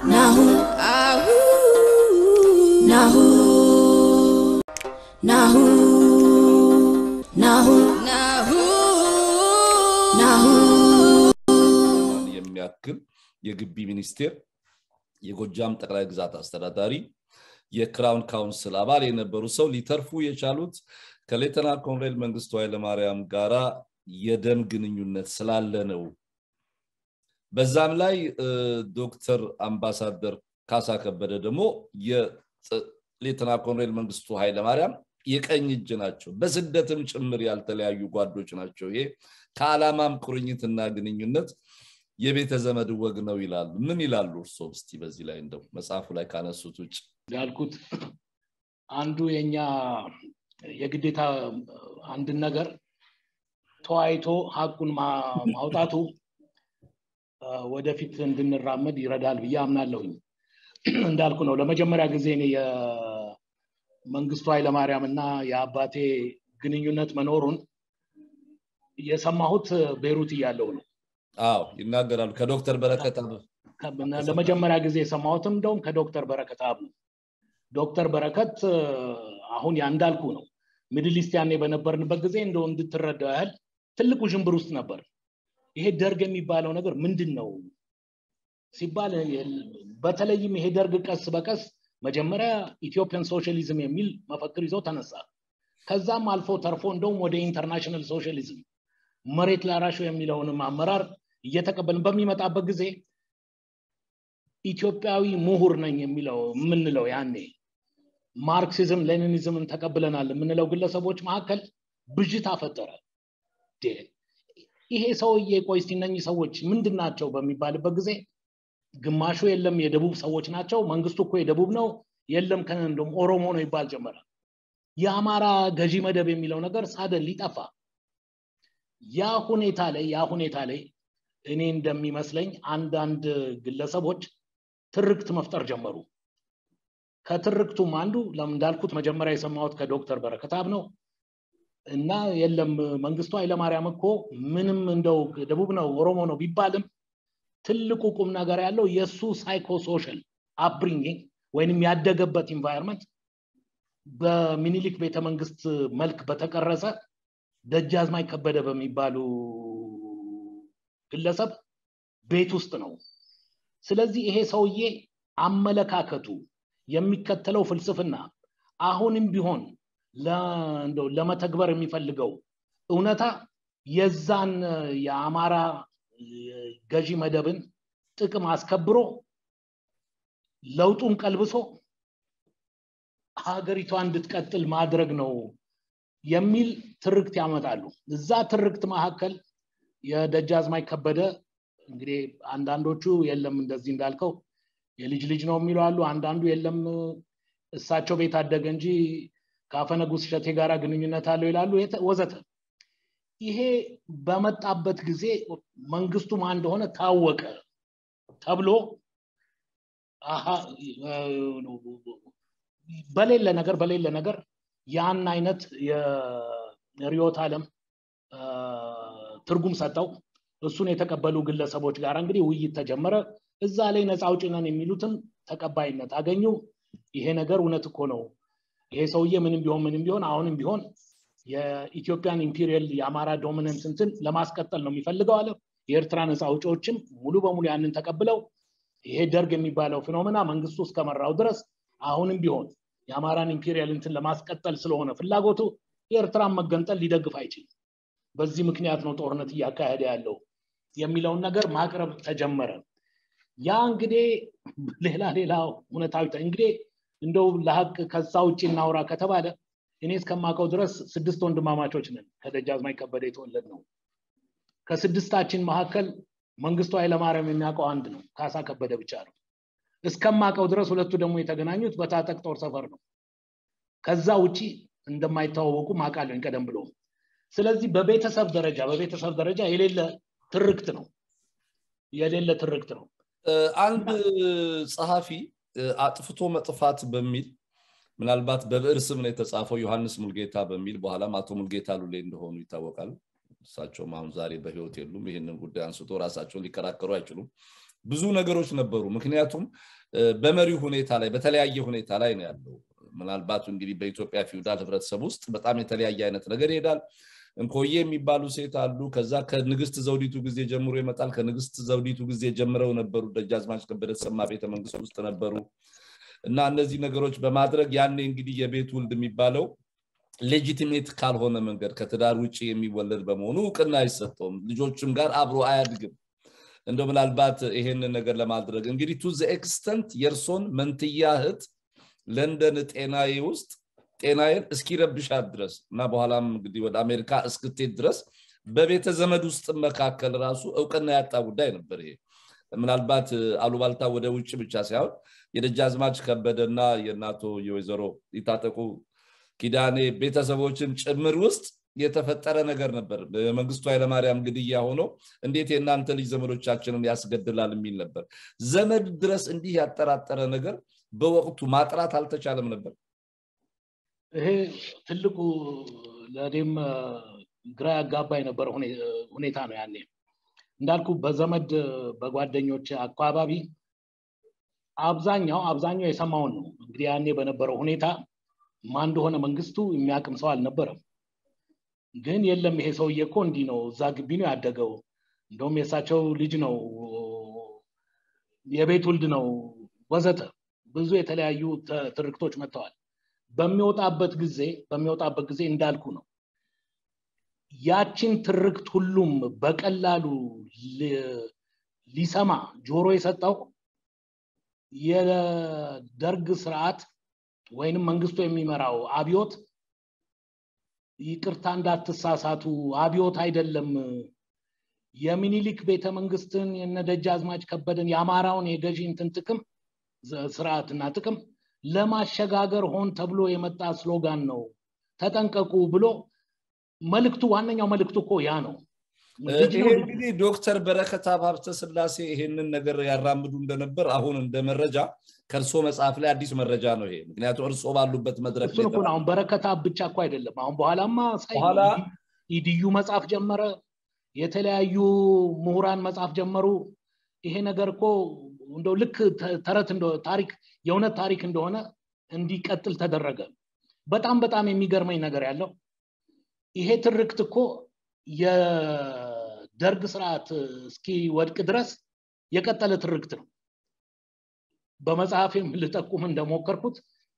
Nahu, Ahu, Nahu, Nahu, Nahu, Nahu, Nahu. የሚያክል የግቢ ሚኒስቴር የጎጃም ጠቅላይ ግዛት አስተዳዳሪ የክራውን ካውንስል አባል የነበሩ ሰው ሊተርፉ የቻሉት ከሌተና ኮሎኔል መንግስቱ ኃይለማርያም ጋራ የደም ግንኙነት ስላለ ነው። በዛም ላይ ዶክተር አምባሳደር ካሳ ከበደ ደግሞ የሌተና ኮሎኔል መንግስቱ ኃይለማርያም የቀኝ እጅ ናቸው። በስደትም ጭምር ያልተለያዩ ጓዶች ናቸው። ይሄ ከዓላማም ቁርኝትና ግንኙነት የቤተ ዘመድ ወግ ነው ይላሉ። ምን ይላሉ እርስዎ? እስቲ በዚህ ላይ እንደው መጽሐፉ ላይ ካነሱት ውጭ ያልኩት አንዱ የኛ የግዴታ አንድን ነገር ተዋይቶ ሀቁን ማውጣቱ ወደፊት እንድንራመድ ይረዳል ብዬ አምናለሁኝ። እንዳልኩ ነው ለመጀመሪያ ጊዜ እኔ የመንግስቱ ኃይለማርያም እና የአባቴ ግንኙነት መኖሩን የሰማሁት ቤሩት እያለሁ ነው። አዎ ይናገራሉ። ከዶክተር በረከት ለመጀመሪያ ጊዜ የሰማሁትም እንደውም ከዶክተር በረከት አብ ነው። ዶክተር በረከት አሁን ያ እንዳልኩ ነው። ሚድል ኢስት ያኔ በነበርንበት ጊዜ እንደው እንድትረዳው ያህል ትልቅ ውዥንብር ውስጥ ነበር። ይሄ ደርግ የሚባለው ነገር ምንድን ነው ሲባል በተለይም ይሄ ደርግ ቀስ በቀስ መጀመሪያ ኢትዮጵያን ሶሻሊዝም የሚል መፈክር ይዞ ተነሳ። ከዛም አልፎ ተርፎ እንደውም ወደ ኢንተርናሽናል ሶሻሊዝም መሬት ላራሹ የሚለውንም አመራር እየተቀበልን በሚመጣበት ጊዜ ኢትዮጵያዊ ምሁር ነኝ የሚለው የምንለው ያኔ ማርክሲዝም ሌኒኒዝምን ተቀብለናል የምንለው ግለሰቦች መካከል ብዥታ ፈጠረ። ይሄ ሰውዬ ቆይ እስቲ እነኚህ ሰዎች ምንድን ናቸው በሚባልበት ጊዜ ግማሹ የለም የደቡብ ሰዎች ናቸው፣ መንግስቱ እኮ የደቡብ ነው፣ የለም እንደውም ኦሮሞ ነው ይባል ጀመረ። የአማራ ገዢ መደብ የሚለው ነገር ሳደን ሊጠፋ ያ ሁኔታ ላይ ያ ሁኔታ ላይ እኔ እንደሚመስለኝ አንዳንድ ግለሰቦች ትርክት መፍጠር ጀመሩ። ከትርክቱም አንዱ እንዳልኩት መጀመሪያ የሰማሁት ከዶክተር በረከታብ ነው እና የለም መንግስቱ ኃይለማርያም እኮ ምንም እንደው ደቡብ ነው ኦሮሞ ነው ቢባልም ትልቁ ቁም ነገር ያለው የእሱ ሳይኮሶሻል አፕብሪንጊንግ ወይንም ያደገበት ኢንቫይሮንመንት በሚኒሊክ ቤተመንግስት መልክ በተቀረጸ ደጃዝማች ከበደ በሚባሉ ግለሰብ ቤት ውስጥ ነው። ስለዚህ ይሄ ሰውዬ አመለካከቱ የሚከተለው ፍልስፍና አሁንም ቢሆን ለመተግበር የሚፈልገው እውነታ የዛን የአማራ ገዢ መደብን ጥቅም አስከብሮ ለውጡን ቀልብሶ ሀገሪቷ እንድትቀጥል ማድረግ ነው የሚል ትርክት ያመጣሉ። እዛ ትርክት መካከል የደጃዝማች ከበደ እንግዲህ አንዳንዶቹ የለም እንደዚህ እንዳልከው የልጅ ልጅ ነው የሚሉ አሉ። አንዳንዱ የለም እሳቸው ቤት አደገ እንጂ ከአፈ ንጉሥ እሸቴ ጋር ግንኙነት አለው ይላሉ፣ ወዘተ። ይሄ በመጣበት ጊዜ መንግስቱ ማን እንደሆነ ታወቀ ተብሎ በሌለ ነገር በሌለ ነገር ያን አይነት የርዕዮተ ዓለም ትርጉም ሰጠው። እሱን የተቀበሉ ግለሰቦች ጋር እንግዲህ ውይይት ተጀመረ። እዛ ላይ ነፃ አውጪ ነን የሚሉትም ተቀባይነት አገኙ። ይሄ ነገር እውነት እኮ ነው። ይሄ ሰውዬ ምንም ቢሆን ምንም ቢሆን አሁንም ቢሆን የኢትዮጵያን ኢምፔሪያል የአማራ ዶሚነንስ እንትን ለማስቀጠል ነው የሚፈልገው አለ። የኤርትራ ነፃ አውጪዎችም ሙሉ በሙሉ ያንን ተቀብለው ይሄ ደርግ የሚባለው ፊኖሜና መንግስቱ እስከመራው ድረስ አሁንም ቢሆን የአማራን ኢምፔሪያል እንትን ለማስቀጠል ስለሆነ ፍላጎቱ የኤርትራን መገንጠል ሊደግፍ አይችልም። በዚህ ምክንያት ነው ጦርነት እያካሄደ ያለው የሚለውን ነገር ማቅረብ ተጀመረ። ያ እንግዲህ ሌላ ሌላ እውነታዊ እንግዲህ እንደው ለሀቅ ከዛ ውጭ እናውራ ከተባለ እኔ እስከማውቀው ድረስ ስድስት ወንድማማቾች ነን። ከደጃዝማች ከበደ የተወለድ ነው። ከስድስታችን መካከል መንግስቱ ኃይለማርያም የሚያውቀው አንድ ነው፣ ካሳ ከበደ ብቻ ነው። እስከማውቀው ድረስ ሁለቱ ደግሞ የተገናኙት በታጠቅ ጦር ሰፈር ነው። ከዛ ውጭ እንደማይተዋወቁ ማውቃለሁኝ ቀደም ብሎ። ስለዚህ በቤተሰብ ደረጃ በቤተሰብ ደረጃ የሌለ ትርክት ነው የሌለ ትርክት ነው። አንድ ጸሐፊ አጥፍቶ መጥፋት በሚል ምናልባት በብዕር ስም ነው የተጻፈው ዮሐንስ ሙልጌታ በሚል በኋላም አቶ ሙልጌታ ሉሌ እንደሆኑ ይታወቃል። እሳቸውም አሁን ዛሬ በህይወት የሉም። ይህንን ጉዳይ አንስቶ ራሳቸውን ሊከራከሩ አይችሉም። ብዙ ነገሮች ነበሩ ምክንያቱም በመሪው ሁኔታ ላይ በተለያየ ሁኔታ ላይ ነው ያለው ምናልባት እንግዲህ በኢትዮጵያ ፊውዳል ህብረተሰብ ውስጥ በጣም የተለያየ አይነት ነገር ይሄዳል እንኮዬ የሚባሉ ሴት አሉ ከዛ ከንግስት ዘውዲቱ ጊዜ ጀምሮ ይመጣል ከንግስት ዘውዲቱ ጊዜ ጀምረው ነበሩ ደጃዝማች ከበደ ተሰማ ቤተመንግስት ውስጥ ነበሩ እና እነዚህ ነገሮች በማድረግ ያኔ እንግዲህ የቤት ውልድ የሚባለው ሌጂቲሜት ካልሆነ መንገድ ከትዳር ውጭ የሚወለድ በመሆኑ እውቅና አይሰጠውም ልጆችም ጋር አብሮ አያድግም እንደ ምናልባት ይሄንን ነገር ለማድረግ እንግዲህ ቱ ዘ ኤክስተንት የእርሶን መንትያ እህት ለንደን ጤናዬ ውስጥ ጤናዬን እስኪረብሻት ድረስ እና በኋላም እንግዲህ ወደ አሜሪካ እስክትሄድ ድረስ በቤተ ዘመድ ውስጥ መካከል ራሱ እውቅና ያጣ ጉዳይ ነበር ይሄ ምናልባት አሉባልታ ወደ ውጭ ብቻ ሳይሆን የደጃዝማች ከበደና የእናቶ የወይዘሮ ይታጠቁ ኪዳኔ ቤተሰቦችን ጭምር ውስጥ የተፈጠረ ነገር ነበር መንግስቱ ኃይለማርያም ግድያ ሆኖ እንዴት የእናንተ ልጅ ዘመዶቻችንን ያስገድላል የሚል ነበር ዘመድ ድረስ እንዲህ ያጠራጠረ ነገር በወቅቱ ማጥራት አልተቻለም ነበር ይሄ ትልቁ ለእኔም ግራ ያጋባ የነበረ ሁኔታ ነው ያኔ እንዳልኩ በዘመድ በጓደኞች አካባቢ አብዛኛው አብዛኛው የሰማውን ነው እንግዲህ ያኔ በነበረው ሁኔታ ማን እንደሆነ መንግስቱ የሚያቅም ሰው አልነበረም ግን የለም ይሄ ሰውዬ እኮ እንዲህ ነው እዛ ግቢ ነው ያደገው እንደውም የእሳቸው ልጅ ነው የቤት ውልድ ነው ወዘተ ብዙ የተለያዩ ትርክቶች መጥተዋል በሚወጣበት ጊዜ በሚወጣበት ጊዜ እንዳልኩ ነው ያችን ትርክት ሁሉም በቀላሉ ሊሰማ ጆሮ የሰጠው የደርግ ስርዓት ወይንም መንግስቱ የሚመራው አብዮት ይቅርታ እንዳትሳሳቱ አብዮት አይደለም የሚኒሊክ ቤተመንግስትን የነደጃዝማች ከበደን የአማራውን የገዢ እንትን ጥቅም ስርዓትና ጥቅም ለማሸጋገር ሆን ተብሎ የመጣ ስሎጋን ነው ተጠንቀቁ ብሎ መልክቱ ዋነኛው መልክቱ እኮ ያ ነው ይሄ እንግዲህ ዶክተር በረከት ሀብተ ስላሴ ይሄንን ነገር ያራምዱ እንደነበር አሁን እንደ መረጃ ከእርሶ መጽሐፍ ላይ አዲስ መረጃ ነው ይሄ ምክንያቱም እርሶ ባሉበት መድረክ እሱን እኮ አሁን በረከት ብቻ እኮ አይደለም አሁን በኋላማ በኋላ ኢድዩ መጽሐፍ ጀመረ የተለያዩ ምሁራን መጽሐፍ ጀመሩ ይሄ ነገር እኮ እንደው ልክ ተረት ታሪክ የእውነት ታሪክ እንደሆነ እንዲቀጥል ተደረገ በጣም በጣም የሚገርመኝ ነገር ያለው ይሄ ትርክት እኮ የደርግ ስርዓት እስኪወድቅ ድረስ የቀጠለ ትርክት ነው በመጽሐፌም ልጠቁም እንደሞከርኩት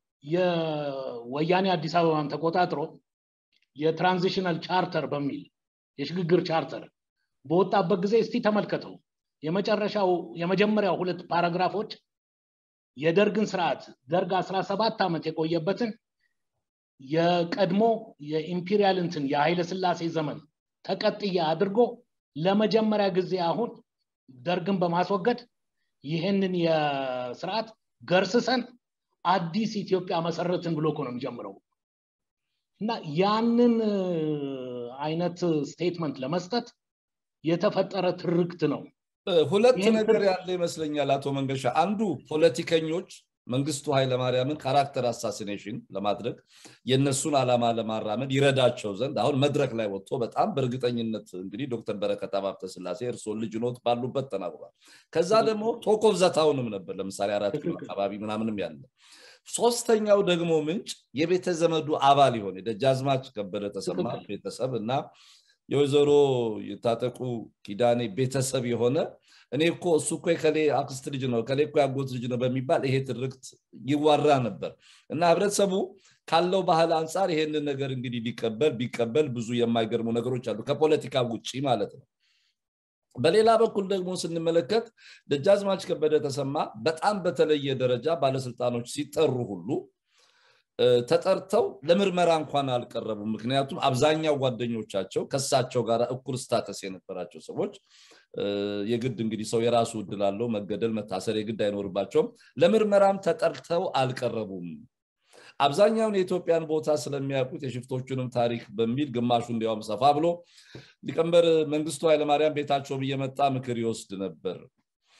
የወያኔ አዲስ አበባን ተቆጣጥሮ የትራንዚሽናል ቻርተር በሚል የሽግግር ቻርተር በወጣበት ጊዜ እስቲ ተመልከተው የመጨረሻው የመጀመሪያው ሁለት ፓራግራፎች የደርግን ስርዓት ደርግ 17 ዓመት የቆየበትን የቀድሞ የኢምፔሪያል እንትን የኃይለ ስላሴ ዘመን ተቀጥያ አድርጎ ለመጀመሪያ ጊዜ አሁን ደርግን በማስወገድ ይህንን የስርዓት ገርስሰን አዲስ ኢትዮጵያ መሰረትን ብሎ ነው የሚጀምረው እና ያንን አይነት ስቴትመንት ለመስጠት የተፈጠረ ትርክት ነው ሁለት ነገር ያለ ይመስለኛል አቶ መንገሻ አንዱ ፖለቲከኞች መንግስቱ ኃይለማርያምን ካራክተር አሳሲኔሽን ለማድረግ የእነሱን ዓላማ ለማራመድ ይረዳቸው ዘንድ አሁን መድረክ ላይ ወጥቶ በጣም በእርግጠኝነት እንግዲህ ዶክተር በረከት ሀብተ ስላሴ እርስዎን ልጅ ኖት ባሉበት ተናግሯል ከዛ ደግሞ ቶኮፍ ዘታውንም ነበር ለምሳሌ አራት ኪሎ አካባቢ ምናምንም ያለ ሶስተኛው ደግሞ ምንጭ የቤተ ዘመዱ አባል የሆነ የደጃዝማች ከበደ ተሰማ ቤተሰብ እና የወይዘሮ የታጠቁ ኪዳኔ ቤተሰብ የሆነ እኔ እኮ እሱ እኮ የከሌ አክስት ልጅ ነው ከሌ እኮ ያጎት ልጅ ነው በሚባል ይሄ ትርክት ይዋራ ነበር እና ህብረተሰቡ ካለው ባህል አንጻር ይሄንን ነገር እንግዲህ ሊቀበል ቢቀበል ብዙ የማይገርሙ ነገሮች አሉ ከፖለቲካ ውጭ ማለት ነው በሌላ በኩል ደግሞ ስንመለከት ደጃዝማች ከበደ ተሰማ በጣም በተለየ ደረጃ ባለስልጣኖች ሲጠሩ ሁሉ ተጠርተው ለምርመራ እንኳን አልቀረቡም ምክንያቱም አብዛኛው ጓደኞቻቸው ከሳቸው ጋር እኩል ስታተስ የነበራቸው ሰዎች የግድ እንግዲህ ሰው የራሱ እድል አለው መገደል መታሰር የግድ አይኖርባቸውም ለምርመራም ተጠርተው አልቀረቡም አብዛኛውን የኢትዮጵያን ቦታ ስለሚያውቁት የሽፍቶቹንም ታሪክ በሚል ግማሹ እንዲያውም ሰፋ ብሎ ሊቀንበር መንግስቱ ኃይለማርያም ቤታቸውም እየመጣ ምክር ይወስድ ነበር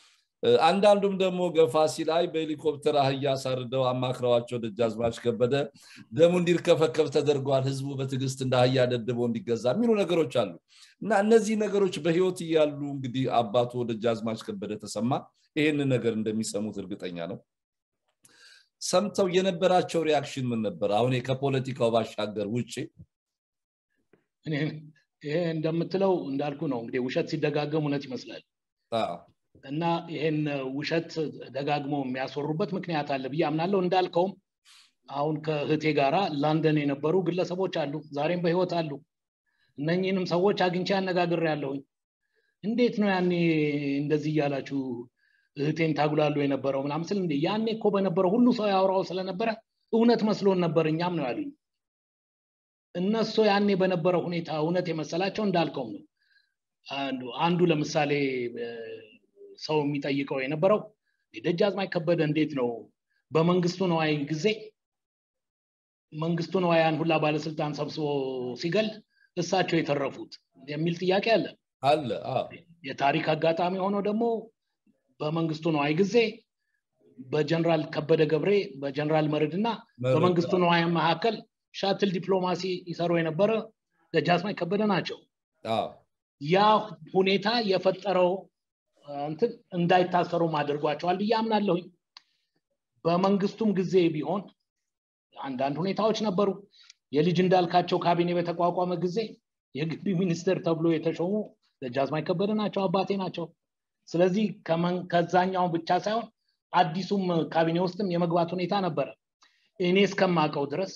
አንዳንዱም ደግሞ ገፋ ሲል አይ በሄሊኮፕተር አህያ አሳርደው አማክረዋቸው ደጃዝማች ከበደ ደሙ እንዲርከፈከፍ ተደርጓል ህዝቡ በትዕግስት እንደ አህያ ደድበው እንዲገዛ የሚሉ ነገሮች አሉ እና እነዚህ ነገሮች በህይወት እያሉ እንግዲህ አባቱ ደጃዝማች ከበደ ተሰማ ይህንን ነገር እንደሚሰሙት እርግጠኛ ነው ሰምተው የነበራቸው ሪያክሽን ምን ነበር አሁን ከፖለቲካው ባሻገር ውጭ ይሄ እንደምትለው እንዳልኩ ነው እንግዲህ ውሸት ሲደጋገም እውነት ይመስላል እና ይሄን ውሸት ደጋግሞ የሚያስወሩበት ምክንያት አለ ብዬ አምናለሁ እንዳልከውም አሁን ከእህቴ ጋራ ላንደን የነበሩ ግለሰቦች አሉ ዛሬም በህይወት አሉ እነኝህንም ሰዎች አግኝቼ አነጋግር ያለሁኝ እንዴት ነው ያኔ እንደዚህ እያላችሁ እህቴን ታጉላሉ የነበረው ምናምን ስል እንዴ ያኔ እኮ በነበረው ሁሉ ሰው ያወራው ስለነበረ እውነት መስሎን ነበር እኛም ነው ያሉኝ እነሱ ያኔ በነበረው ሁኔታ እውነት የመሰላቸው እንዳልከውም ነው አንዱ ለምሳሌ ሰው የሚጠይቀው የነበረው ደጃዝማች ከበደ እንዴት ነው በመንግስቱ ነዋይ ጊዜ መንግስቱ ነዋያን ሁላ ባለስልጣን ሰብስቦ ሲገል እሳቸው የተረፉት የሚል ጥያቄ አለ አለ የታሪክ አጋጣሚ ሆኖ ደግሞ በመንግስቱ ነዋይ ጊዜ በጀነራል ከበደ ገብሬ በጀነራል መርድ እና በመንግስቱ ነዋይ መካከል ሻትል ዲፕሎማሲ ይሰሩ የነበረ ደጃዝማች ከበደ ናቸው ያ ሁኔታ የፈጠረው እንትን እንዳይታሰሩም አድርጓቸዋል ብዬ አምናለሁኝ በመንግስቱም ጊዜ ቢሆን አንዳንድ ሁኔታዎች ነበሩ የልጅ እንዳልካቸው ካቢኔ በተቋቋመ ጊዜ የግቢ ሚኒስትር ተብሎ የተሾሙ ደጃዝማች ከበደ ናቸው አባቴ ናቸው ስለዚህ ከዛኛው ብቻ ሳይሆን አዲሱም ካቢኔ ውስጥም የመግባት ሁኔታ ነበረ እኔ እስከማውቀው ድረስ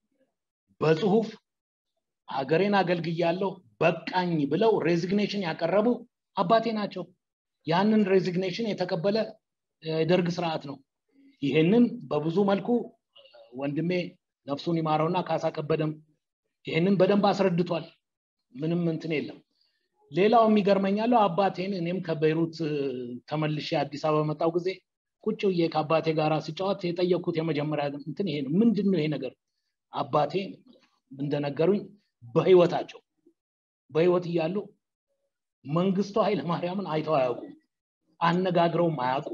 በጽሁፍ ሀገሬን አገልግያለሁ በቃኝ ብለው ሬዚግኔሽን ያቀረቡ አባቴ ናቸው ያንን ሬዚግኔሽን የተቀበለ የደርግ ስርዓት ነው ይህንን በብዙ መልኩ ወንድሜ ነፍሱን ይማረውና ካሳ ከበደም ይህንን በደንብ አስረድቷል ምንም እንትን የለም ሌላው የሚገርመኛለው አባቴን እኔም ከቤይሩት ተመልሼ አዲስ አበባ መጣው ጊዜ ቁጭ ብዬ ከአባቴ ጋር ሲጫወት የጠየቅኩት የመጀመሪያ እንትን ይሄ ነው ምንድን ነው ይሄ ነገር አባቴ እንደነገሩኝ በህይወታቸው በህይወት እያሉ መንግስቱ ኃይለማርያምን አይተው አያውቁም አነጋግረውም አያውቁም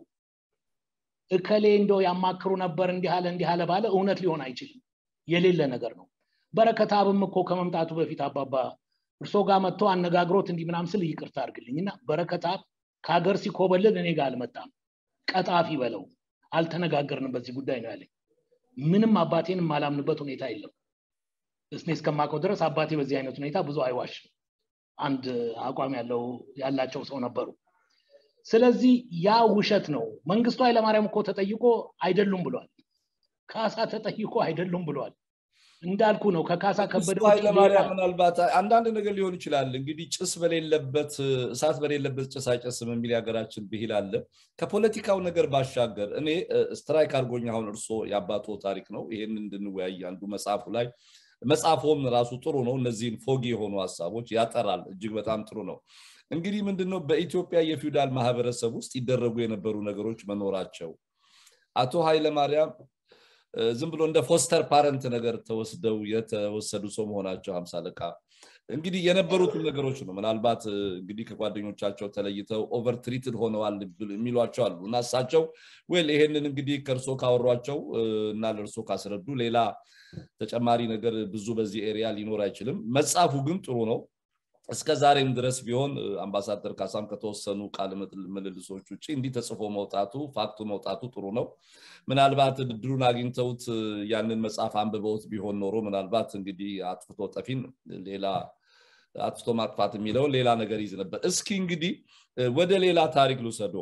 እከሌ እንደው ያማክሩ ነበር እንዲህ አለ እንዲህ አለ ባለ እውነት ሊሆን አይችልም የሌለ ነገር ነው በረከት አብም እኮ ከመምጣቱ በፊት አባባ እርሶ ጋር መጥቶ አነጋግሮት እንዲህ ምናም ስል ይቅርታ አድርግልኝ እና በረከት አብ ከሀገር ሲኮበልል እኔ ጋር አልመጣም ቀጣፊ በለው አልተነጋገርንም በዚህ ጉዳይ ነው ያለኝ ምንም አባቴን የማላምንበት ሁኔታ የለም እስኔ እስከማውቀው ድረስ አባቴ በዚህ አይነት ሁኔታ ብዙ አይዋሽም አንድ አቋም ያለው ያላቸው ሰው ነበሩ ስለዚህ ያ ውሸት ነው መንግስቱ ኃይለማርያም እኮ ተጠይቆ አይደሉም ብሏል ካሳ ተጠይቆ አይደሉም ብሏል እንዳልኩ ነው ከካሳ ከበደ ኃይለማርያም ምናልባት አንዳንድ ነገር ሊሆን ይችላል እንግዲህ ጭስ በሌለበት እሳት በሌለበት ጭስ አይጨስም የሚል የሀገራችን ብሂል አለ ከፖለቲካው ነገር ባሻገር እኔ ስትራይክ አድርጎኝ አሁን እርሶ የአባቶ ታሪክ ነው ይህን እንድንወያይ አንዱ መጽሐፉ ላይ መጽሐፎም ራሱ ጥሩ ነው እነዚህን ፎጊ የሆኑ ሀሳቦች ያጠራል እጅግ በጣም ጥሩ ነው እንግዲህ ምንድነው በኢትዮጵያ የፊውዳል ማህበረሰብ ውስጥ ይደረጉ የነበሩ ነገሮች መኖራቸው አቶ ኃይለማርያም ዝም ብሎ እንደ ፎስተር ፓረንት ነገር ተወስደው የተወሰዱ ሰው መሆናቸው ሀምሳ አለቃ እንግዲህ የነበሩትን ነገሮች ነው ምናልባት እንግዲህ ከጓደኞቻቸው ተለይተው ኦቨር ትሪትድ ሆነዋል የሚሏቸው አሉ እና እሳቸው ወል ይሄንን እንግዲህ ከእርሶ ካወሯቸው እና ለእርሶ ካስረዱ ሌላ ተጨማሪ ነገር ብዙ በዚህ ኤሪያ ሊኖር አይችልም መጽሐፉ ግን ጥሩ ነው እስከ ዛሬም ድረስ ቢሆን አምባሳደር ካሳም ከተወሰኑ ቃል ምልልሶች ውጭ እንዲህ ተጽፎ መውጣቱ ፋክቱ መውጣቱ ጥሩ ነው ምናልባት ድሉን አግኝተውት ያንን መጽሐፍ አንብበውት ቢሆን ኖሮ ምናልባት እንግዲህ አጥፍቶ ጠፊን ሌላ አጥፍቶ ማጥፋት የሚለውን ሌላ ነገር ይዝ ነበር እስኪ እንግዲህ ወደ ሌላ ታሪክ ልውሰዶ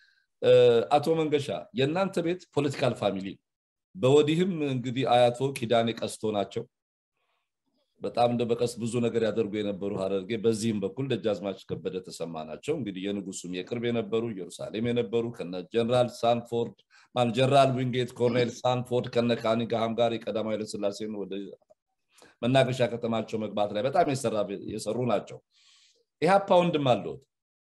አቶ መንገሻ የእናንተ ቤት ፖለቲካል ፋሚሊ በወዲህም እንግዲህ አያቶ ኪዳኔ ቀስቶ ናቸው በጣም እንደ በቀስ ብዙ ነገር ያደርጉ የነበሩ ሀረርጌ በዚህም በኩል ደጃዝማች ከበደ ተሰማ ናቸው እንግዲህ የንጉሱም የቅርብ የነበሩ ኢየሩሳሌም የነበሩ ከነ ጀነራል ሳንፎርድ ማን ጀነራል ዊንጌት ኮርኔል ሳንፎርድ ከነ ካኒግሃም ጋር የቀዳማዊ ኃይለስላሴን ወደ መናገሻ ከተማቸው መግባት ላይ በጣም የሰሩ ናቸው ኢህአፓ ወንድም አለሁት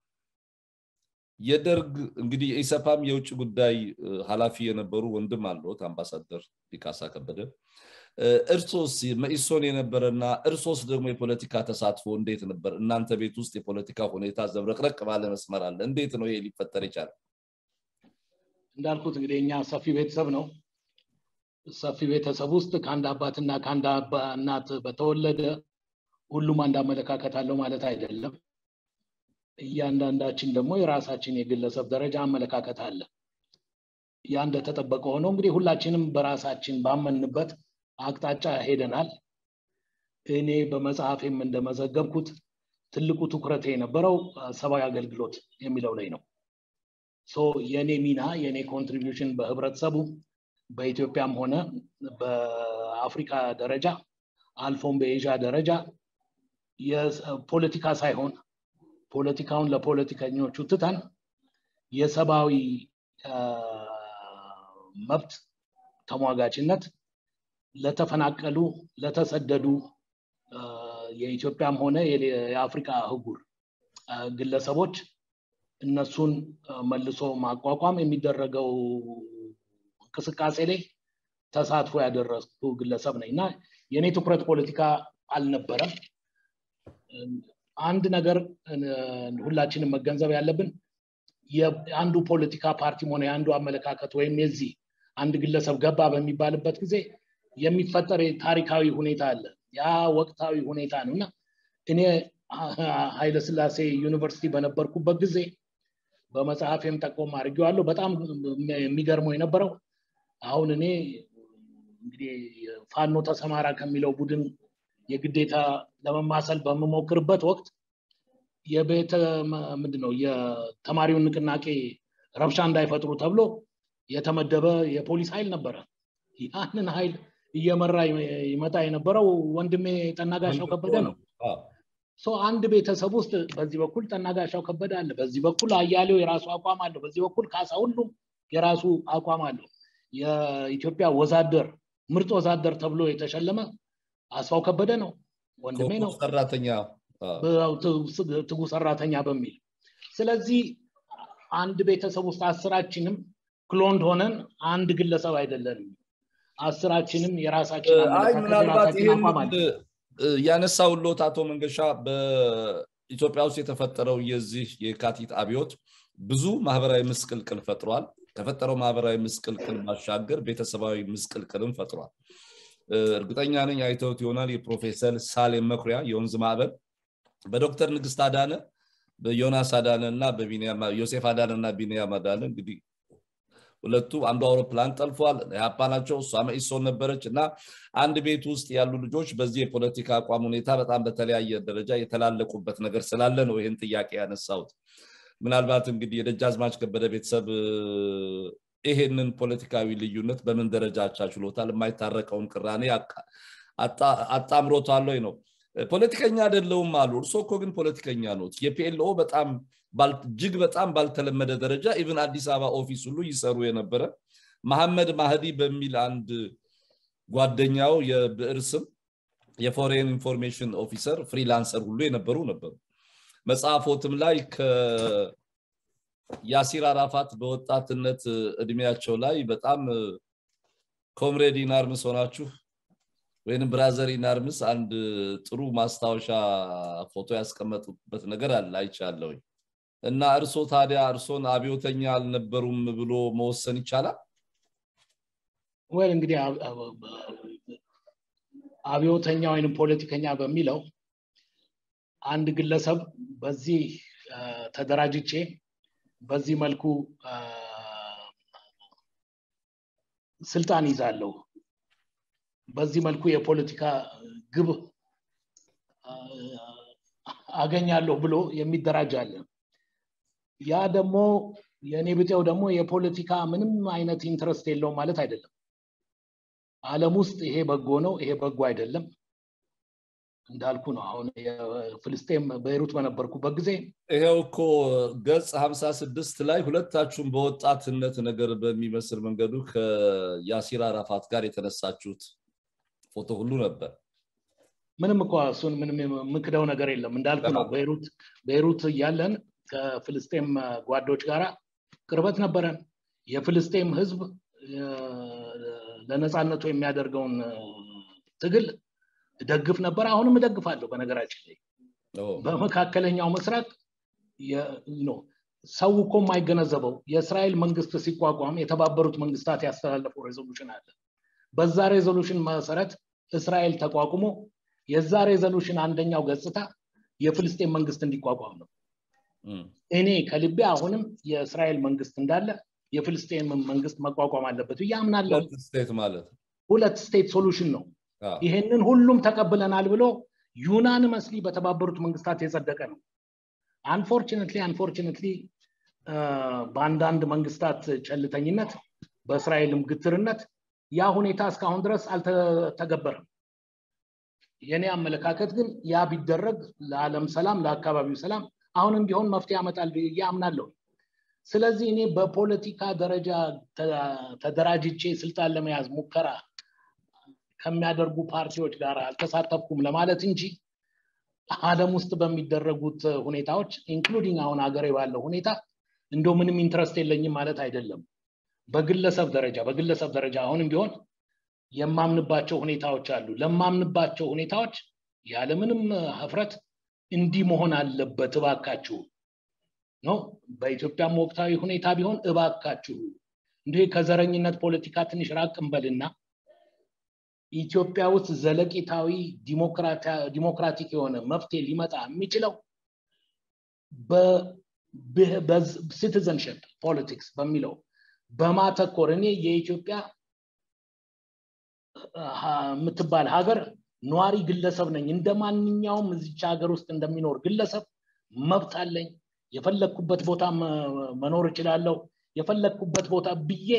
የደርግ እንግዲህ የኢሰፓም የውጭ ጉዳይ ኃላፊ የነበሩ ወንድም አለሁት አምባሳደር ሊቃሳ ከበደ እርሶስ መኢሶን የነበረና እርሶስ ደግሞ የፖለቲካ ተሳትፎ እንዴት ነበር እናንተ ቤት ውስጥ የፖለቲካ ሁኔታ ዘብረቅረቅ ባለ መስመር አለ እንዴት ነው ይሄ ሊፈጠር ይቻላል እንዳልኩት እንግዲህ እኛ ሰፊ ቤተሰብ ነው ሰፊ ቤተሰብ ውስጥ ከአንድ አባትና ከአንድ እናት በተወለደ ሁሉም አንድ አመለካከት አለው ማለት አይደለም እያንዳንዳችን ደግሞ የራሳችን የግለሰብ ደረጃ አመለካከት አለ ያ እንደተጠበቀ ሆኖ እንግዲህ ሁላችንም በራሳችን ባመንበት አቅጣጫ ሄደናል እኔ በመጽሐፌም እንደመዘገብኩት ትልቁ ትኩረት የነበረው ሰብአዊ አገልግሎት የሚለው ላይ ነው የእኔ ሚና የእኔ ኮንትሪቢሽን በህብረተሰቡ በኢትዮጵያም ሆነ በአፍሪካ ደረጃ አልፎም በኤዥያ ደረጃ የፖለቲካ ሳይሆን ፖለቲካውን ለፖለቲከኞቹ ትተን የሰብአዊ መብት ተሟጋችነት ለተፈናቀሉ ለተሰደዱ የኢትዮጵያም ሆነ የአፍሪካ አህጉር ግለሰቦች እነሱን መልሶ ማቋቋም የሚደረገው እንቅስቃሴ ላይ ተሳትፎ ያደረስኩ ግለሰብ ነኝ እና የእኔ ትኩረት ፖለቲካ አልነበረም አንድ ነገር ሁላችንም መገንዘብ ያለብን የአንዱ ፖለቲካ ፓርቲም ሆነ የአንዱ አመለካከት ወይም የዚህ አንድ ግለሰብ ገባ በሚባልበት ጊዜ የሚፈጠር ታሪካዊ ሁኔታ አለ ያ ወቅታዊ ሁኔታ ነው እና እኔ ኃይለስላሴ ዩኒቨርሲቲ በነበርኩበት ጊዜ በመጽሐፌም ጠቆም አድርጌዋለሁ በጣም የሚገርመው የነበረው አሁን እኔ እንግዲህ ፋኖ ተሰማራ ከሚለው ቡድን የግዴታ ለመማሰል በምሞክርበት ወቅት የቤተ ምንድነው የተማሪውን ንቅናቄ ረብሻ እንዳይፈጥሩ ተብሎ የተመደበ የፖሊስ ኃይል ነበረ ያንን ኃይል እየመራ ይመጣ የነበረው ወንድሜ ጠናጋሻው ከበደ ነው አንድ ቤተሰብ ውስጥ በዚህ በኩል ጠናጋሻው ከበደ አለ በዚህ በኩል አያሌው የራሱ አቋም አለው በዚህ በኩል ካሳ ሁሉም የራሱ አቋም አለው የኢትዮጵያ ወዛደር ምርጥ ወዛደር ተብሎ የተሸለመ አስፋው ከበደ ነው ወንድሜ ነው ሰራተኛ ትጉ ሰራተኛ በሚል ስለዚህ አንድ ቤተሰብ ውስጥ አስራችንም ክሎንድ ሆነን አንድ ግለሰብ አይደለንም አስራችንም የራሳችን አይ ምናልባት ይህን ያነሳውሎት አቶ መንገሻ በኢትዮጵያ ውስጥ የተፈጠረው የዚህ የካቲት አብዮት ብዙ ማህበራዊ ምስቅልቅል ፈጥሯል ከፈጠረው ማህበራዊ ምስቅልቅል ባሻገር ቤተሰባዊ ምስቅልቅልም ፈጥሯል እርግጠኛ ነኝ አይተውት ይሆናል የፕሮፌሰር ሳሌም መኩሪያ የወንዝ ማዕበል በዶክተር ንግስት አዳነ በዮናስ አዳነ እና ዮሴፍ አዳነ እና ቢንያም አዳነ እንግዲህ ሁለቱ አንዱ አውሮፕላን ጠልፏል ያፓ ናቸው እሷ መኢሶን ነበረች እና አንድ ቤት ውስጥ ያሉ ልጆች በዚህ የፖለቲካ አቋም ሁኔታ በጣም በተለያየ ደረጃ የተላለቁበት ነገር ስላለ ነው ይህን ጥያቄ ያነሳሁት ምናልባት እንግዲህ የደጃዝማች ከበደ ቤተሰብ ይሄንን ፖለቲካዊ ልዩነት በምን ደረጃ አቻችሎታል የማይታረቀውን ቅራኔ አጣምሮታል ወይ ነው ፖለቲከኛ አይደለውም አሉ እርሶ እኮ ግን ፖለቲከኛ ኖት የፒኤልኦ በጣም እጅግ በጣም ባልተለመደ ደረጃ ኢቭን አዲስ አበባ ኦፊስ ሁሉ ይሰሩ የነበረ መሐመድ ማህዲ በሚል አንድ ጓደኛው የብዕር ስም የፎሬን ኢንፎርሜሽን ኦፊሰር ፍሪላንሰር ሁሉ የነበሩ ነበሩ መጽሐፎትም ላይ ያሲር አራፋት በወጣትነት እድሜያቸው ላይ በጣም ኮምሬድ ኢናርምስ ሆናችሁ ወይም ብራዘር ኢናርምስ አንድ ጥሩ ማስታወሻ ፎቶ ያስቀመጡበት ነገር አለ አይቻለሁኝ እና እርሶ ታዲያ እርሶን አብዮተኛ አልነበሩም ብሎ መወሰን ይቻላል ወይ እንግዲህ አብዮተኛ ወይም ፖለቲከኛ በሚለው አንድ ግለሰብ በዚህ ተደራጅቼ በዚህ መልኩ ስልጣን ይዛለሁ በዚህ መልኩ የፖለቲካ ግብ አገኛለሁ ብሎ የሚደራጅ አለ ያ ደግሞ የእኔ ብጤው ደግሞ የፖለቲካ ምንም አይነት ኢንትረስት የለውም ማለት አይደለም አለም ውስጥ ይሄ በጎ ነው ይሄ በጎ አይደለም እንዳልኩ ነው አሁን ፍልስጤም በይሩት በነበርኩበት ጊዜ ይሄው እኮ ገጽ 56 ላይ ሁለታችሁም በወጣትነት ነገር በሚመስል መንገዱ ከያሲር አራፋት ጋር የተነሳችሁት ፎቶ ሁሉ ነበር ምንም እኮ እሱን ምንም የምክደው ነገር የለም እንዳልኩ ነው በይሩት በይሩት እያለን ከፍልስጤም ጓዶች ጋር ቅርበት ነበረን የፍልስጤም ህዝብ ለነፃነቱ የሚያደርገውን ትግል ደግፍ ነበር አሁንም እደግፋለሁ በነገራችን ላይ በመካከለኛው ምስራቅ ሰው እኮ የማይገነዘበው የእስራኤል መንግስት ሲቋቋም የተባበሩት መንግስታት ያስተላለፈው ሬዞሉሽን አለ በዛ ሬዞሉሽን መሰረት እስራኤል ተቋቁሞ የዛ ሬዞሉሽን አንደኛው ገጽታ የፍልስጤን መንግስት እንዲቋቋም ነው እኔ ከልቤ አሁንም የእስራኤል መንግስት እንዳለ የፍልስጤን መንግስት መቋቋም አለበት ብዬ አምናለሁ ስቴት ማለት ሁለት ስቴት ሶሉሽን ነው ይሄንን ሁሉም ተቀብለናል ብሎ ዩናንመስሊ በተባበሩት መንግስታት የጸደቀ ነው አንፎርችነትሊ አንፎርችነትሊ በአንዳንድ መንግስታት ቸልተኝነት በእስራኤልም ግትርነት ያ ሁኔታ እስካሁን ድረስ አልተገበረም የኔ አመለካከት ግን ያ ቢደረግ ለዓለም ሰላም ለአካባቢው ሰላም አሁንም ቢሆን መፍትሄ ያመጣል ብዬ አምናለሁ ስለዚህ እኔ በፖለቲካ ደረጃ ተደራጅቼ ስልጣን ለመያዝ ሙከራ ከሚያደርጉ ፓርቲዎች ጋር አልተሳተፍኩም ለማለት እንጂ አለም ውስጥ በሚደረጉት ሁኔታዎች ኢንክሉዲንግ አሁን ሀገሬ ባለው ሁኔታ እንደው ምንም ኢንትረስት የለኝም ማለት አይደለም በግለሰብ ደረጃ በግለሰብ ደረጃ አሁንም ቢሆን የማምንባቸው ሁኔታዎች አሉ ለማምንባቸው ሁኔታዎች ያለምንም ህፍረት እንዲህ መሆን አለበት እባካችሁ ነው በኢትዮጵያም ወቅታዊ ሁኔታ ቢሆን እባካችሁ እንዲህ ከዘረኝነት ፖለቲካ ትንሽ ራቅ እንበልና ኢትዮጵያ ውስጥ ዘለቂታዊ ዲሞክራቲክ የሆነ መፍትሄ ሊመጣ የሚችለው በሲቲዘንሽፕ ፖለቲክስ በሚለው በማተኮር እኔ የኢትዮጵያ የምትባል ሀገር ነዋሪ ግለሰብ ነኝ እንደ ማንኛውም እዚች ሀገር ውስጥ እንደሚኖር ግለሰብ መብት አለኝ የፈለግኩበት ቦታ መኖር እችላለሁ የፈለግኩበት ቦታ ብዬ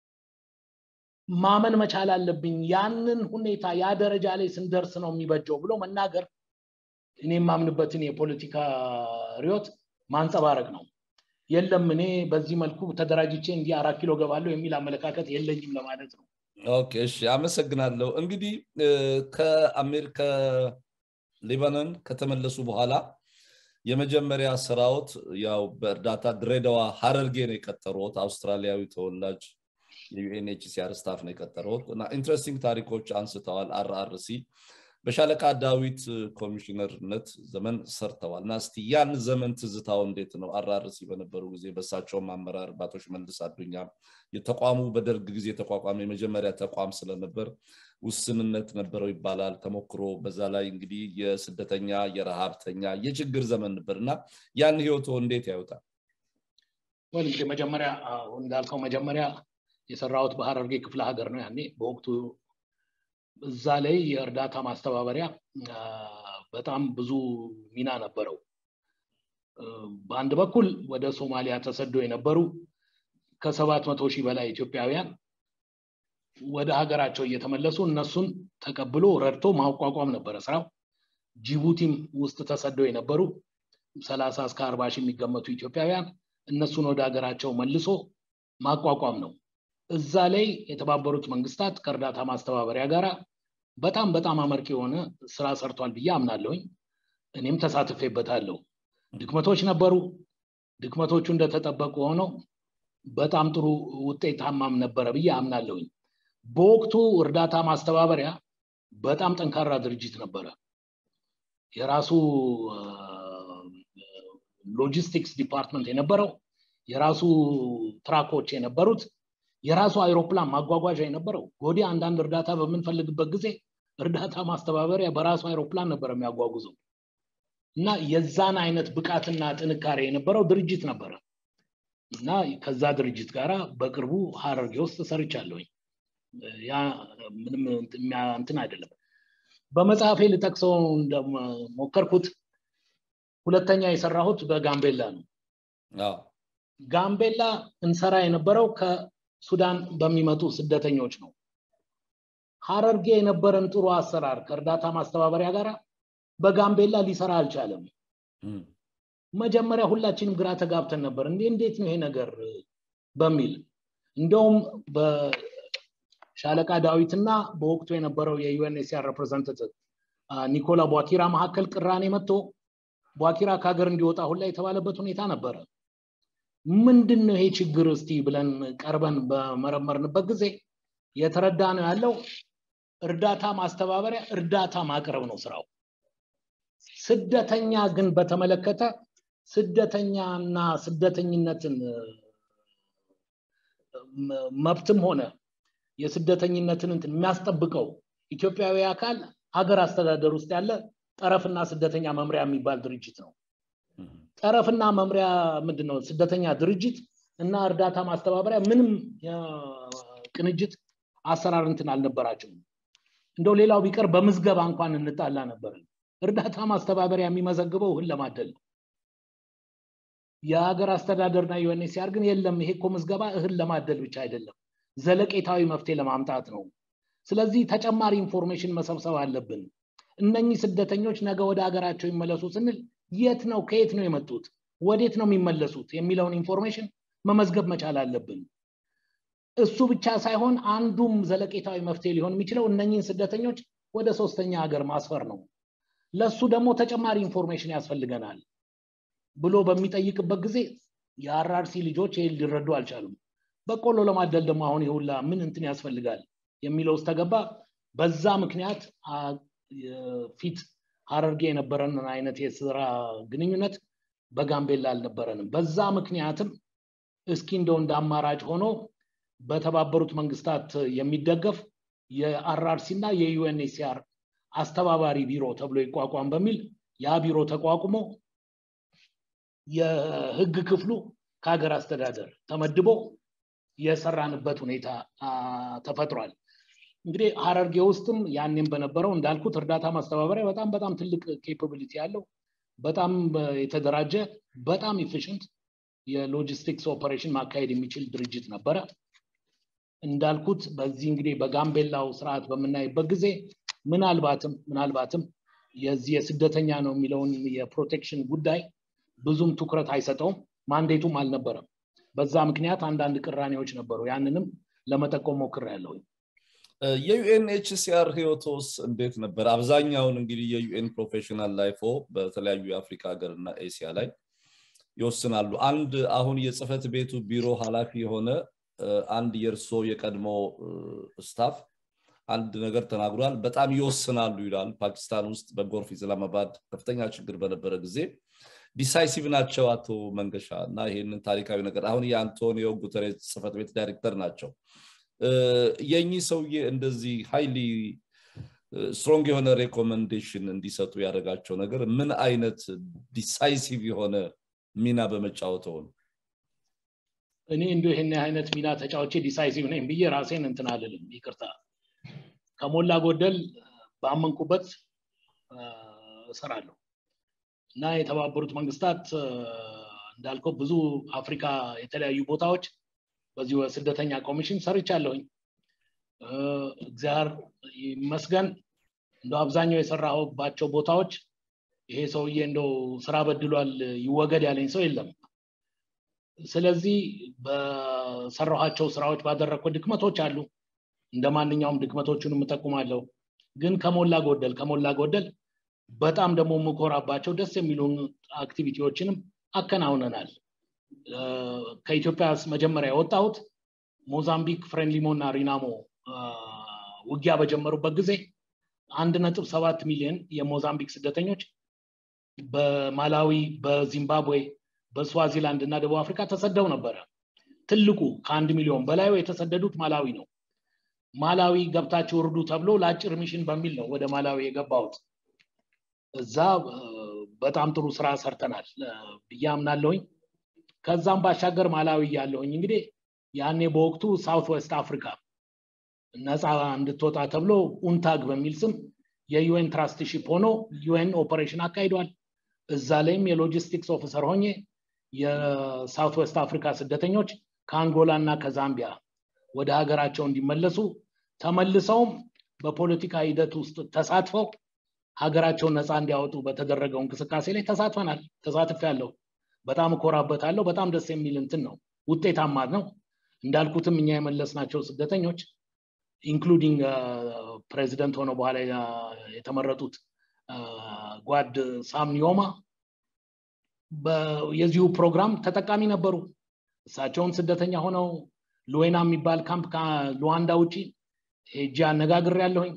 ማመን መቻል አለብኝ ያንን ሁኔታ ያ ደረጃ ላይ ስንደርስ ነው የሚበጀው ብሎ መናገር እኔ የማምንበትን የፖለቲካ ሪዮት ማንጸባረቅ ነው የለም እኔ በዚህ መልኩ ተደራጅቼ እንዲህ አራት ኪሎ ገባለሁ የሚል አመለካከት የለኝም ለማለት ነው ኦኬ እሺ አመሰግናለሁ እንግዲህ ከአሜሪካ ሊባኖን ከተመለሱ በኋላ የመጀመሪያ ስራዎት ያው በእርዳታ ድሬዳዋ ሀረርጌ ነው የቀጠሩት አውስትራሊያዊ ተወላጅ የዩኤንኤችሲአር ስታፍ ነው የቀጠሩት እና ኢንትረስቲንግ ታሪኮች አንስተዋል አርአርሲ በሻለቃ ዳዊት ኮሚሽነርነት ዘመን ሰርተዋል እና እስቲ ያን ዘመን ትዝታው እንዴት ነው አራርሲ በነበሩ ጊዜ በሳቸውም አመራር ባቶች መልስ አዱኛ የተቋሙ በደርግ ጊዜ የተቋቋመ የመጀመሪያ ተቋም ስለነበር ውስንነት ነበረው ይባላል ተሞክሮ በዛ ላይ እንግዲህ የስደተኛ የረሃብተኛ የችግር ዘመን ነበር እና ያን ህይወቶ እንዴት ያዩታል ወይ እንግዲህ መጀመሪያ እንዳልከው መጀመሪያ የሰራሁት በሀረርጌ ክፍለ ሀገር ነው ያኔ በወቅቱ እዛ ላይ የእርዳታ ማስተባበሪያ በጣም ብዙ ሚና ነበረው በአንድ በኩል ወደ ሶማሊያ ተሰዶ የነበሩ ከሰባት መቶ ሺህ በላይ ኢትዮጵያውያን ወደ ሀገራቸው እየተመለሱ እነሱን ተቀብሎ ረድቶ ማቋቋም ነበረ ስራው ጅቡቲም ውስጥ ተሰደው የነበሩ ሰላሳ እስከ አርባ ሺህ የሚገመቱ ኢትዮጵያውያን እነሱን ወደ ሀገራቸው መልሶ ማቋቋም ነው እዛ ላይ የተባበሩት መንግስታት ከእርዳታ ማስተባበሪያ ጋራ በጣም በጣም አመርቂ የሆነ ስራ ሰርቷል ብዬ አምናለሁኝ እኔም ተሳትፌበታለሁ ድክመቶች ነበሩ ድክመቶቹ እንደተጠበቁ ሆነው በጣም ጥሩ ውጤታማም ነበረ ብዬ አምናለሁኝ በወቅቱ እርዳታ ማስተባበሪያ በጣም ጠንካራ ድርጅት ነበረ የራሱ ሎጂስቲክስ ዲፓርትመንት የነበረው የራሱ ትራኮች የነበሩት የራሱ አይሮፕላን ማጓጓዣ የነበረው ጎዴ አንዳንድ እርዳታ በምንፈልግበት ጊዜ እርዳታ ማስተባበሪያ በራሱ አይሮፕላን ነበር የሚያጓጉዘው እና የዛን አይነት ብቃትና ጥንካሬ የነበረው ድርጅት ነበረ እና ከዛ ድርጅት ጋር በቅርቡ ሀረርጌ ውስጥ ሰርቻለሁኝ ያ ምንም እንትን አይደለም በመጽሐፌ ልጠቅሰው እንደሞከርኩት ሁለተኛ የሰራሁት በጋምቤላ ነው ጋምቤላ እንሰራ የነበረው ከሱዳን በሚመጡ ስደተኞች ነው ሀረርጌ የነበረን ጥሩ አሰራር ከእርዳታ ማስተባበሪያ ጋር በጋምቤላ ሊሰራ አልቻለም መጀመሪያ ሁላችንም ግራ ተጋብተን ነበር እንዴ እንዴት ነው ይሄ ነገር በሚል እንደውም በሻለቃ ዳዊትና በወቅቱ የነበረው የዩኤንኤስሲአር ሬፕሬዘንታቲቭ ኒኮላ ቧኪራ መካከል ቅራኔ መጥቶ ቧኪራ ከሀገር እንዲወጣ ሁላ የተባለበት ሁኔታ ነበረ ምንድን ነው ይሄ ችግር እስቲ ብለን ቀርበን በመረመርንበት ጊዜ የተረዳ ነው ያለው እርዳታ ማስተባበሪያ እርዳታ ማቅረብ ነው ስራው ስደተኛ ግን በተመለከተ ስደተኛና ስደተኝነትን መብትም ሆነ የስደተኝነትን እንትን የሚያስጠብቀው ኢትዮጵያዊ አካል ሀገር አስተዳደር ውስጥ ያለ ጠረፍና ስደተኛ መምሪያ የሚባል ድርጅት ነው። ጠረፍና መምሪያ ምንድን ነው? ስደተኛ ድርጅት እና እርዳታ ማስተባበሪያ ምንም ቅንጅት አሰራር እንትን አልነበራቸውም። እንደው ሌላው ቢቀር በምዝገባ እንኳን እንጣላ ነበርን። እርዳታ ማስተባበሪያ የሚመዘግበው እህል ለማደል ነው። የሀገር አስተዳደርና ዩኤንኤችሲአር ግን የለም፣ ይሄ እኮ ምዝገባ እህል ለማደል ብቻ አይደለም፣ ዘለቄታዊ መፍትሄ ለማምጣት ነው። ስለዚህ ተጨማሪ ኢንፎርሜሽን መሰብሰብ አለብን። እነኚህ ስደተኞች ነገ ወደ ሀገራቸው ይመለሱ ስንል የት ነው ከየት ነው የመጡት ወዴት ነው የሚመለሱት የሚለውን ኢንፎርሜሽን መመዝገብ መቻል አለብን። እሱ ብቻ ሳይሆን አንዱም ዘለቄታዊ መፍትሄ ሊሆን የሚችለው እነኚህን ስደተኞች ወደ ሶስተኛ ሀገር ማስፈር ነው። ለሱ ደግሞ ተጨማሪ ኢንፎርሜሽን ያስፈልገናል ብሎ በሚጠይቅበት ጊዜ የአራርሲ ልጆች ይህ ሊረዱ አልቻሉም። በቆሎ ለማደል ደግሞ አሁን ይሁላ ምን እንትን ያስፈልጋል የሚለው ውስጥ ተገባ። በዛ ምክንያት ፊት ሀረርጌ የነበረንን አይነት የስራ ግንኙነት በጋምቤላ አልነበረንም። በዛ ምክንያትም እስኪ እንደው እንደ አማራጭ ሆኖ በተባበሩት መንግስታት የሚደገፍ የአርአርሲ እና የዩኤንኤችሲአር አስተባባሪ ቢሮ ተብሎ ይቋቋም በሚል ያ ቢሮ ተቋቁሞ የህግ ክፍሉ ከሀገር አስተዳደር ተመድቦ የሰራንበት ሁኔታ ተፈጥሯል። እንግዲህ ሀረርጌ ውስጥም ያኔም በነበረው እንዳልኩት እርዳታ ማስተባበሪያ በጣም በጣም ትልቅ ኬፓቢሊቲ ያለው በጣም የተደራጀ በጣም ኢፊሽንት የሎጂስቲክስ ኦፐሬሽን ማካሄድ የሚችል ድርጅት ነበረ። እንዳልኩት በዚህ እንግዲህ በጋምቤላው ስርዓት በምናይበት ጊዜ ምናልባትም ምናልባትም የዚህ የስደተኛ ነው የሚለውን የፕሮቴክሽን ጉዳይ ብዙም ትኩረት አይሰጠውም፣ ማንዴቱም አልነበረም። በዛ ምክንያት አንዳንድ ቅራኔዎች ነበሩ። ያንንም ለመጠቆም ሞክሬያለሁ። የዩኤንኤችሲአር ህይወቶስ እንዴት ነበር? አብዛኛውን እንግዲህ የዩኤን ፕሮፌሽናል ላይፎ በተለያዩ የአፍሪካ ሀገር እና ኤሲያ ላይ ይወስናሉ። አንድ አሁን የጽህፈት ቤቱ ቢሮ ኃላፊ የሆነ አንድ የእርሶ የቀድሞ ስታፍ አንድ ነገር ተናግሯል። በጣም ይወስናሉ ይላል። ፓኪስታን ውስጥ በጎርፍ ኢስላማባድ ከፍተኛ ችግር በነበረ ጊዜ ዲሳይሲቭ ናቸው አቶ መንገሻ እና ይህንን ታሪካዊ ነገር አሁን የአንቶኒዮ ጉተሬስ ጽህፈት ቤት ዳይሬክተር ናቸው። የእኚህ ሰውዬ እንደዚህ ሃይሊ ስትሮንግ የሆነ ሬኮመንዴሽን እንዲሰጡ ያደረጋቸው ነገር ምን አይነት ዲሳይሲቭ የሆነ ሚና በመጫወተው ነው? እኔ እንዲሁ ይህን አይነት ሚና ተጫውቼ ዲሳይሲቭ ነኝ ብዬ ራሴን እንትን አልልም፣ ይቅርታ። ከሞላ ጎደል ባመንኩበት እሰራለሁ እና የተባበሩት መንግስታት እንዳልከው ብዙ አፍሪካ የተለያዩ ቦታዎች በዚሁ ስደተኛ ኮሚሽን ሰርቻለሁኝ። እግዚአብሔር ይመስገን እንደ አብዛኛው የሰራሁባቸው ቦታዎች ይሄ ሰውዬ እንደው ስራ በድሏል ይወገድ ያለኝ ሰው የለም። ስለዚህ በሰራኋቸው ስራዎች ባደረግኩት ድክመቶች አሉ። እንደ ማንኛውም ድክመቶቹን እጠቁማለሁ። ግን ከሞላ ጎደል ከሞላ ጎደል በጣም ደግሞ የምኮራባቸው ደስ የሚሉ አክቲቪቲዎችንም አከናውነናል። ከኢትዮጵያ መጀመሪያ የወጣሁት ሞዛምቢክ፣ ፍሬንሊሞ እና ሪናሞ ውጊያ በጀመሩበት ጊዜ አንድ ነጥብ ሰባት ሚሊዮን የሞዛምቢክ ስደተኞች በማላዊ፣ በዚምባብዌ፣ በስዋዚላንድ እና ደቡብ አፍሪካ ተሰደው ነበረ። ትልቁ ከአንድ ሚሊዮን በላዩ የተሰደዱት ማላዊ ነው። ማላዊ ገብታችሁ እርዱ ተብሎ ለአጭር ሚሽን በሚል ነው ወደ ማላዊ የገባሁት። እዛ በጣም ጥሩ ስራ ሰርተናል ብዬ አምናለሁኝ። ከዛም ባሻገር ማላዊ ያለሁኝ እንግዲህ ያኔ በወቅቱ ሳውት ዌስት አፍሪካ ነፃ እንድትወጣ ተብሎ ኡንታግ በሚል ስም የዩኤን ትራስትሺፕ ሆኖ ዩኤን ኦፐሬሽን አካሂዷል። እዛ ላይም የሎጂስቲክስ ኦፊሰር ሆኜ የሳውት ዌስት አፍሪካ ስደተኞች ከአንጎላ እና ከዛምቢያ ወደ ሀገራቸው እንዲመለሱ ተመልሰውም በፖለቲካ ሂደት ውስጥ ተሳትፈው ሀገራቸውን ነፃ እንዲያወጡ በተደረገው እንቅስቃሴ ላይ ተሳትፈናል። ተሳትፍ ያለው በጣም እኮራበታለሁ። በጣም ደስ የሚል እንትን ነው። ውጤታማ ነው። እንዳልኩትም እኛ የመለስናቸው ስደተኞች ኢንክሉዲንግ ፕሬዚደንት ሆነው በኋላ የተመረጡት ጓድ ሳም ኒዮማ የዚሁ ፕሮግራም ተጠቃሚ ነበሩ። እሳቸውን ስደተኛ ሆነው ሉዌና የሚባል ካምፕ ከሉዋንዳ ውጭ ሄጄ አነጋግር ያለሁኝ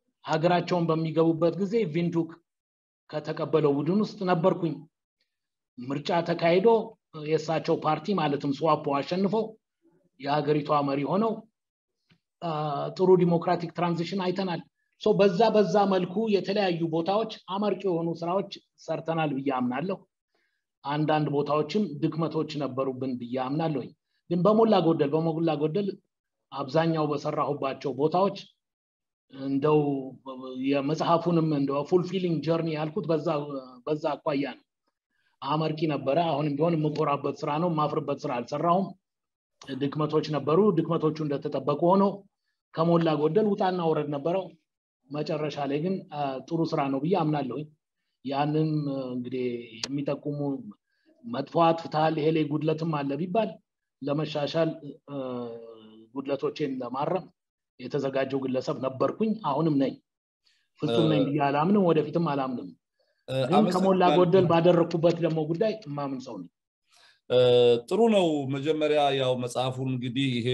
ሀገራቸውን በሚገቡበት ጊዜ ቪንዱክ ከተቀበለው ቡድን ውስጥ ነበርኩኝ። ምርጫ ተካሂዶ የእሳቸው ፓርቲ ማለትም ስዋፖ አሸንፎ የሀገሪቷ መሪ ሆነው ጥሩ ዲሞክራቲክ ትራንዚሽን አይተናል በዛ በዛ መልኩ የተለያዩ ቦታዎች አመርቂ የሆኑ ስራዎች ሰርተናል ብዬ አምናለሁ አንዳንድ ቦታዎችም ድክመቶች ነበሩብን ብዬ አምናለሁኝ ግን በሞላ ጎደል በሞላ ጎደል አብዛኛው በሰራሁባቸው ቦታዎች እንደው የመጽሐፉንም እንደ ፉልፊሊንግ ጀርኒ ያልኩት በዛ አኳያ ነው አመርቂ ነበረ አሁንም ቢሆን የምኮራበት ስራ ነው የማፍርበት ስራ አልሰራሁም ድክመቶች ነበሩ ድክመቶቹ እንደተጠበቁ ሆነው ከሞላ ጎደል ውጣና ውረድ ነበረው መጨረሻ ላይ ግን ጥሩ ስራ ነው ብዬ አምናለሁኝ ያንን እንግዲህ የሚጠቁሙ መጥፎ አጥፍተሃል ይሄ ላይ ጉድለትም አለ ቢባል ለመሻሻል ጉድለቶቼን ለማረም የተዘጋጀው ግለሰብ ነበርኩኝ አሁንም ነኝ ፍጹም ነኝ ብዬ አላምንም ወደፊትም አላምንም ግን ከሞላ ጎደል ባደረግኩበት ደግሞ ጉዳይ እማምን ሰው ነኝ ጥሩ ነው መጀመሪያ ያው መጽሐፉን እንግዲህ ይሄ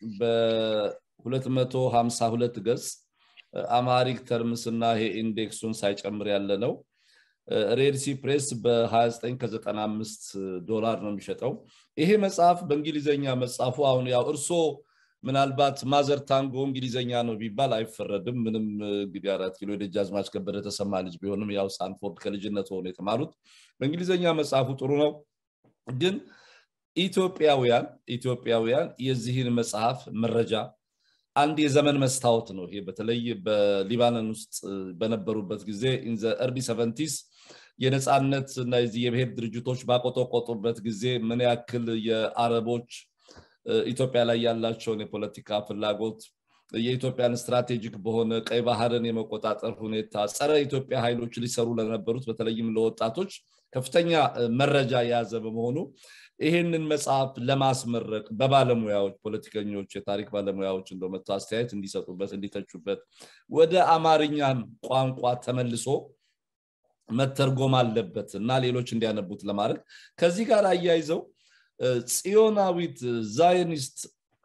በ252 ገጽ አማሪክ ተርምስ እና ይሄ ኢንዴክሱን ሳይጨምር ያለ ነው ሬድሲ ፕሬስ በ29 ከ95 ዶላር ነው የሚሸጠው ይሄ መጽሐፍ በእንግሊዘኛ መጽሐፉ አሁን ያው እርሶ ምናልባት ማዘር ታንጎ እንግሊዘኛ ነው ቢባል አይፈረድም ምንም እንግዲህ አራት ኪሎ የደጃዝማች ከበደ ተሰማ ልጅ ቢሆንም ያው ስታንፎርድ ከልጅነት ሆኖ የተማሩት በእንግሊዘኛ መጽሐፉ ጥሩ ነው ግን ኢትዮጵያውያን ኢትዮጵያውያን የዚህን መጽሐፍ መረጃ አንድ የዘመን መስታወት ነው ይሄ በተለይ በሊባኖን ውስጥ በነበሩበት ጊዜ ኢንዘ እርሊ ሰቨንቲስ የነፃነት እና የዚህ የብሔር ድርጅቶች ባቆጠቆጡበት ጊዜ ምን ያክል የአረቦች ኢትዮጵያ ላይ ያላቸውን የፖለቲካ ፍላጎት የኢትዮጵያን ስትራቴጂክ በሆነ ቀይ ባህርን የመቆጣጠር ሁኔታ ጸረ ኢትዮጵያ ኃይሎች ሊሰሩ ለነበሩት በተለይም ለወጣቶች ከፍተኛ መረጃ የያዘ በመሆኑ ይህንን መጽሐፍ ለማስመረቅ በባለሙያዎች ፖለቲከኞች የታሪክ ባለሙያዎች እንደ መጥቶ አስተያየት እንዲሰጡበት እንዲተቹበት ወደ አማርኛም ቋንቋ ተመልሶ መተርጎም አለበት እና ሌሎች እንዲያነቡት ለማድረግ ከዚህ ጋር አያይዘው ጽዮናዊት ዛይኒስት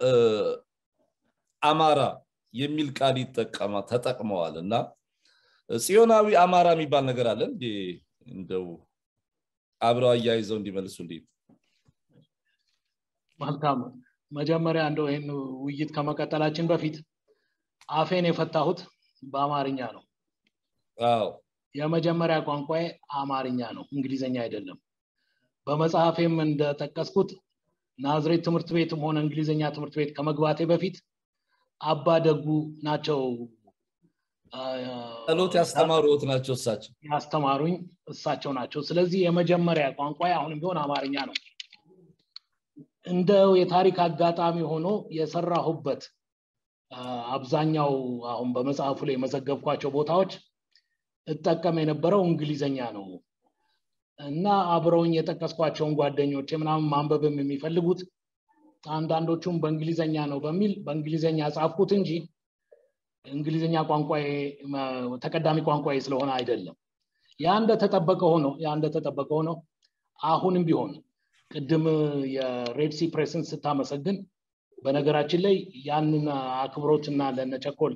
አማራ የሚል ቃል ይጠቀማ ተጠቅመዋል እና ጽዮናዊ አማራ የሚባል ነገር አለ እንዴ እንደው አብረው አያይዘው እንዲመልሱልኝ መልካም መጀመሪያ እንደው ይህን ውይይት ከመቀጠላችን በፊት አፌን የፈታሁት በአማርኛ ነው አዎ የመጀመሪያ ቋንቋዬ አማርኛ ነው እንግሊዝኛ አይደለም በመጽሐፌም እንደጠቀስኩት ናዝሬት ትምህርት ቤትም ሆነ እንግሊዝኛ ትምህርት ቤት ከመግባቴ በፊት አባ ደጉ ናቸው ጸሎት ያስተማሩት ናቸው እሳቸው ያስተማሩኝ እሳቸው ናቸው ስለዚህ የመጀመሪያ ቋንቋ አሁንም ቢሆን አማርኛ ነው እንደው የታሪክ አጋጣሚ ሆኖ የሰራሁበት አብዛኛው አሁን በመጽሐፉ ላይ የመዘገብኳቸው ቦታዎች እጠቀም የነበረው እንግሊዘኛ ነው እና አብረውኝ የጠቀስኳቸውን ጓደኞች ምናምን ማንበብም የሚፈልጉት አንዳንዶቹም በእንግሊዘኛ ነው በሚል በእንግሊዘኛ ጻፍኩት እንጂ እንግሊዝኛ ቋንቋ ተቀዳሚ ቋንቋ ስለሆነ አይደለም ያ እንደተጠበቀ ሆኖ ያ እንደተጠበቀ ሆኖ አሁንም ቢሆን ቅድም የሬድሲ ፕሬስን ስታመሰግን በነገራችን ላይ ያንን አክብሮትና ለነቸኮል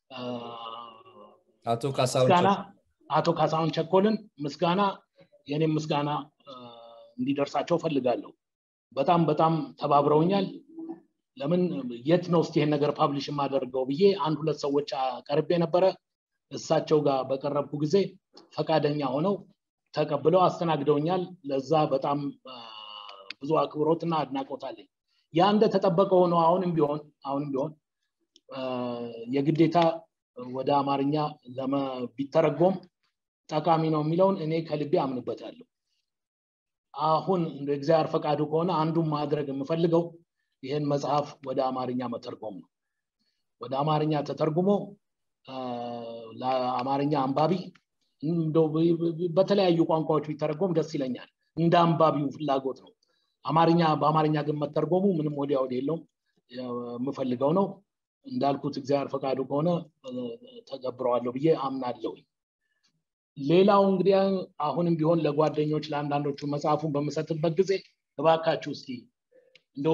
አቶ ካሳሁን ምስጋና አቶ ካሳሁን ቸኮልን ምስጋና የኔም ምስጋና እንዲደርሳቸው ፈልጋለሁ በጣም በጣም ተባብረውኛል ለምን የት ነው እስቲ ይሄን ነገር ፓብሊሽ የማደርገው ብዬ አንድ ሁለት ሰዎች ቀርቤ ነበረ እሳቸው ጋር በቀረብኩ ጊዜ ፈቃደኛ ሆነው ተቀብለው አስተናግደውኛል ለዛ በጣም ብዙ አክብሮትና አድናቆት አለኝ ያ እንደተጠበቀ ሆኖ አሁንም ቢሆን አሁንም ቢሆን የግዴታ ወደ አማርኛ ቢተረጎም ጠቃሚ ነው የሚለውን እኔ ከልቤ አምንበታለሁ አሁን እንደ እግዚአብሔር ፈቃዱ ከሆነ አንዱን ማድረግ የምፈልገው ይህን መጽሐፍ ወደ አማርኛ መተርጎም ነው ወደ አማርኛ ተተርጉሞ ለአማርኛ አንባቢ በተለያዩ ቋንቋዎች ቢተረጎም ደስ ይለኛል እንደ አንባቢው ፍላጎት ነው አማርኛ በአማርኛ ግን መተርጎሙ ምንም ወዲያ ወዲ የለውም የምፈልገው ነው እንዳልኩት እግዚአብሔር ፈቃዱ ከሆነ ተገብረዋለሁ ብዬ አምናለሁ ሌላው እንግዲህ አሁንም ቢሆን ለጓደኞች ለአንዳንዶቹ መጽሐፉን በምሰጥበት ጊዜ እባካችሁ እስቲ እንደው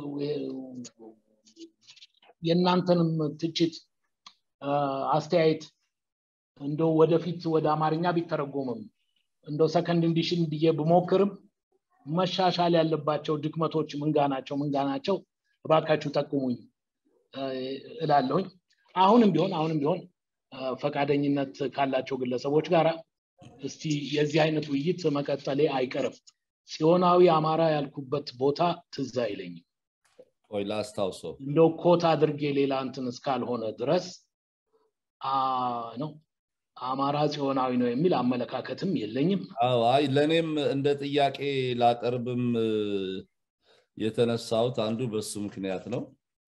የእናንተንም ትችት አስተያየት እንደው ወደፊት ወደ አማርኛ ቢተረጎምም እንደው ሰከንድ እንዲሽን ብዬ ብሞክርም መሻሻል ያለባቸው ድክመቶች ምንጋ ናቸው ምንጋ ናቸው እባካችሁ ጠቁሙኝ እላለሁኝ አሁንም ቢሆን አሁንም ቢሆን ፈቃደኝነት ካላቸው ግለሰቦች ጋር እስቲ የዚህ አይነት ውይይት መቀጠሌ አይቀርም ጽዮናዊ አማራ ያልኩበት ቦታ ትዝ አይለኝም ቆይ ላስታውሰው እንደው ኮት አድርጌ ሌላ እንትን እስካልሆነ ድረስ ነው አማራ ጽዮናዊ ነው የሚል አመለካከትም የለኝም አይ ለእኔም እንደ ጥያቄ ላቀርብም የተነሳሁት አንዱ በሱ ምክንያት ነው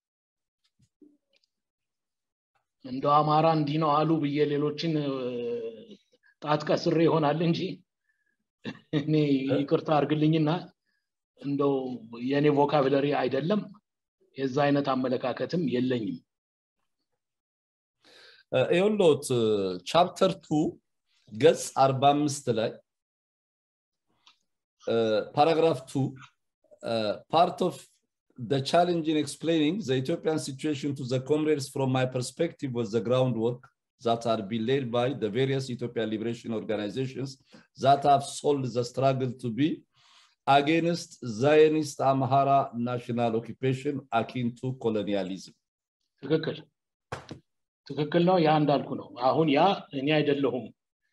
እንደው አማራ እንዲህ ነው አሉ ብዬ ሌሎችን ጣት ቀስሬ ይሆናል እንጂ እኔ ይቅርታ አርግልኝና እንደው የእኔ ቮካብለሪ አይደለም የዛ አይነት አመለካከትም የለኝም ይኸውልዎት ቻፕተር ቱ ገጽ 45 ላይ ፓራግራፍ ቱ ፓርት ኦፍ the challenge in explaining the Ethiopian situation to the comrades from my perspective was the groundwork that are being laid by the various Ethiopian liberation organizations that have sold the struggle to be against Zionist Amhara national occupation akin to colonialism. ትክክል ትክክል ነው ያ እንዳልኩ ነው አሁን ያ እኔ አይደለሁም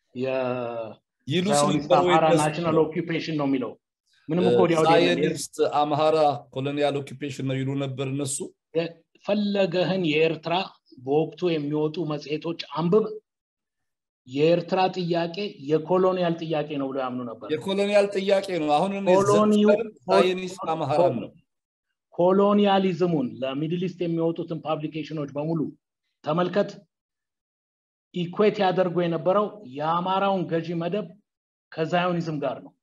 የአማራ ናሽናል ኦኪፔሽን ነው የሚለው ምንም እኮ ሳይንስት አምሃራ ኮሎኒያል ኦኪፔሽን ነው ይሉ ነበር እነሱ ፈለገህን የኤርትራ በወቅቱ የሚወጡ መጽሔቶች አንብብ የኤርትራ ጥያቄ የኮሎኒያል ጥያቄ ነው ብሎ ያምኑ ነበር የኮሎኒያል ጥያቄ ነው አሁን ሳይንስት አምሃራን ነው ኮሎኒያሊዝሙን ለሚድል ኢስት የሚወጡትን ፓብሊኬሽኖች በሙሉ ተመልከት ኢኩዌት ያደርጉ የነበረው የአማራውን ገዢ መደብ ከዛዮኒዝም ጋር ነው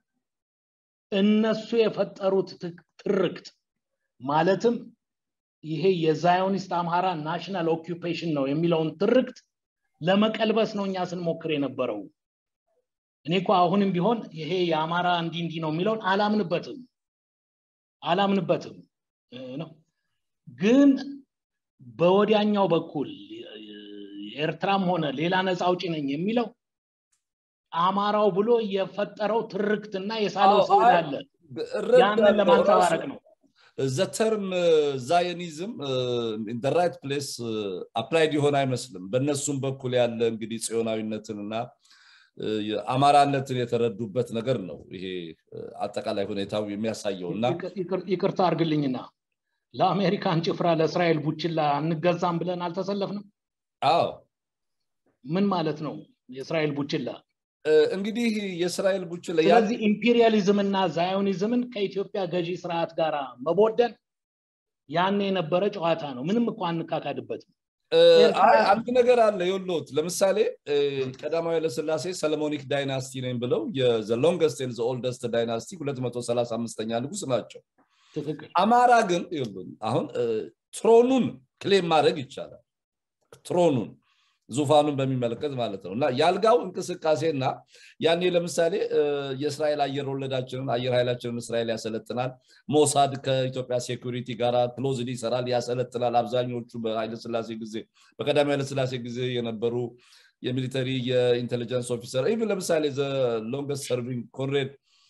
እነሱ የፈጠሩት ትርክት ማለትም ይሄ የዛዮኒስት አምሃራ ናሽናል ኦኪፔሽን ነው የሚለውን ትርክት ለመቀልበስ ነው እኛ ስንሞክር የነበረው እኔ እኮ አሁንም ቢሆን ይሄ የአማራ እንዲ እንዲ ነው የሚለውን አላምንበትም አላምንበትም ነው ግን በወዲያኛው በኩል ኤርትራም ሆነ ሌላ ነፃ አውጪ ነኝ የሚለው አማራው ብሎ የፈጠረው ትርክትና የሳለው ስዕል አለ ያንን ለማንጸባረቅ ነው ዘ ተርም ዛዮኒዝም ኢን ራይት ፕሌስ አፕላይድ የሆነ አይመስልም በእነሱም በኩል ያለ እንግዲህ ጽዮናዊነትንና አማራነትን የተረዱበት ነገር ነው ይሄ አጠቃላይ ሁኔታው የሚያሳየው እና ይቅርታ አርግልኝና ለአሜሪካን ጭፍራ ለእስራኤል ቡችላ አንገዛም ብለን አልተሰለፍንም አዎ ምን ማለት ነው የእስራኤል ቡችላ እንግዲህ የእስራኤል ቡችላ ስለዚህ ኢምፔሪያሊዝም እና ዛዮኒዝምን ከኢትዮጵያ ገዢ ስርዓት ጋር መቦደን ያኔ የነበረ ጨዋታ ነው ምንም እኮ አንካካድበትም አንድ ነገር አለ የሎት ለምሳሌ ቀዳማዊ ኃይለስላሴ ሰለሞኒክ ዳይናስቲ ነኝ ብለው ሎንገስት ኤንድ ኦልደስት ዳይናስቲ 235ኛ ንጉስ ናቸው አማራ ግን አሁን ትሮኑን ክሌም ማድረግ ይቻላል ትሮኑን ዙፋኑን በሚመለከት ማለት ነው እና የአልጋው እንቅስቃሴና ያኔ ለምሳሌ የእስራኤል አየር ወለዳችንን አየር ኃይላችንን እስራኤል ያሰለጥናል ሞሳድ ከኢትዮጵያ ሴኩሪቲ ጋር ክሎዝሊ ይሰራል ያሰለጥናል አብዛኞቹ በኃይለስላሴ ጊዜ በቀዳሚ ኃይለስላሴ ጊዜ የነበሩ የሚሊተሪ የኢንቴሊጀንስ ኦፊሰር ኢቭን ለምሳሌ ሎንገስት ሰርቪንግ ኮንሬድ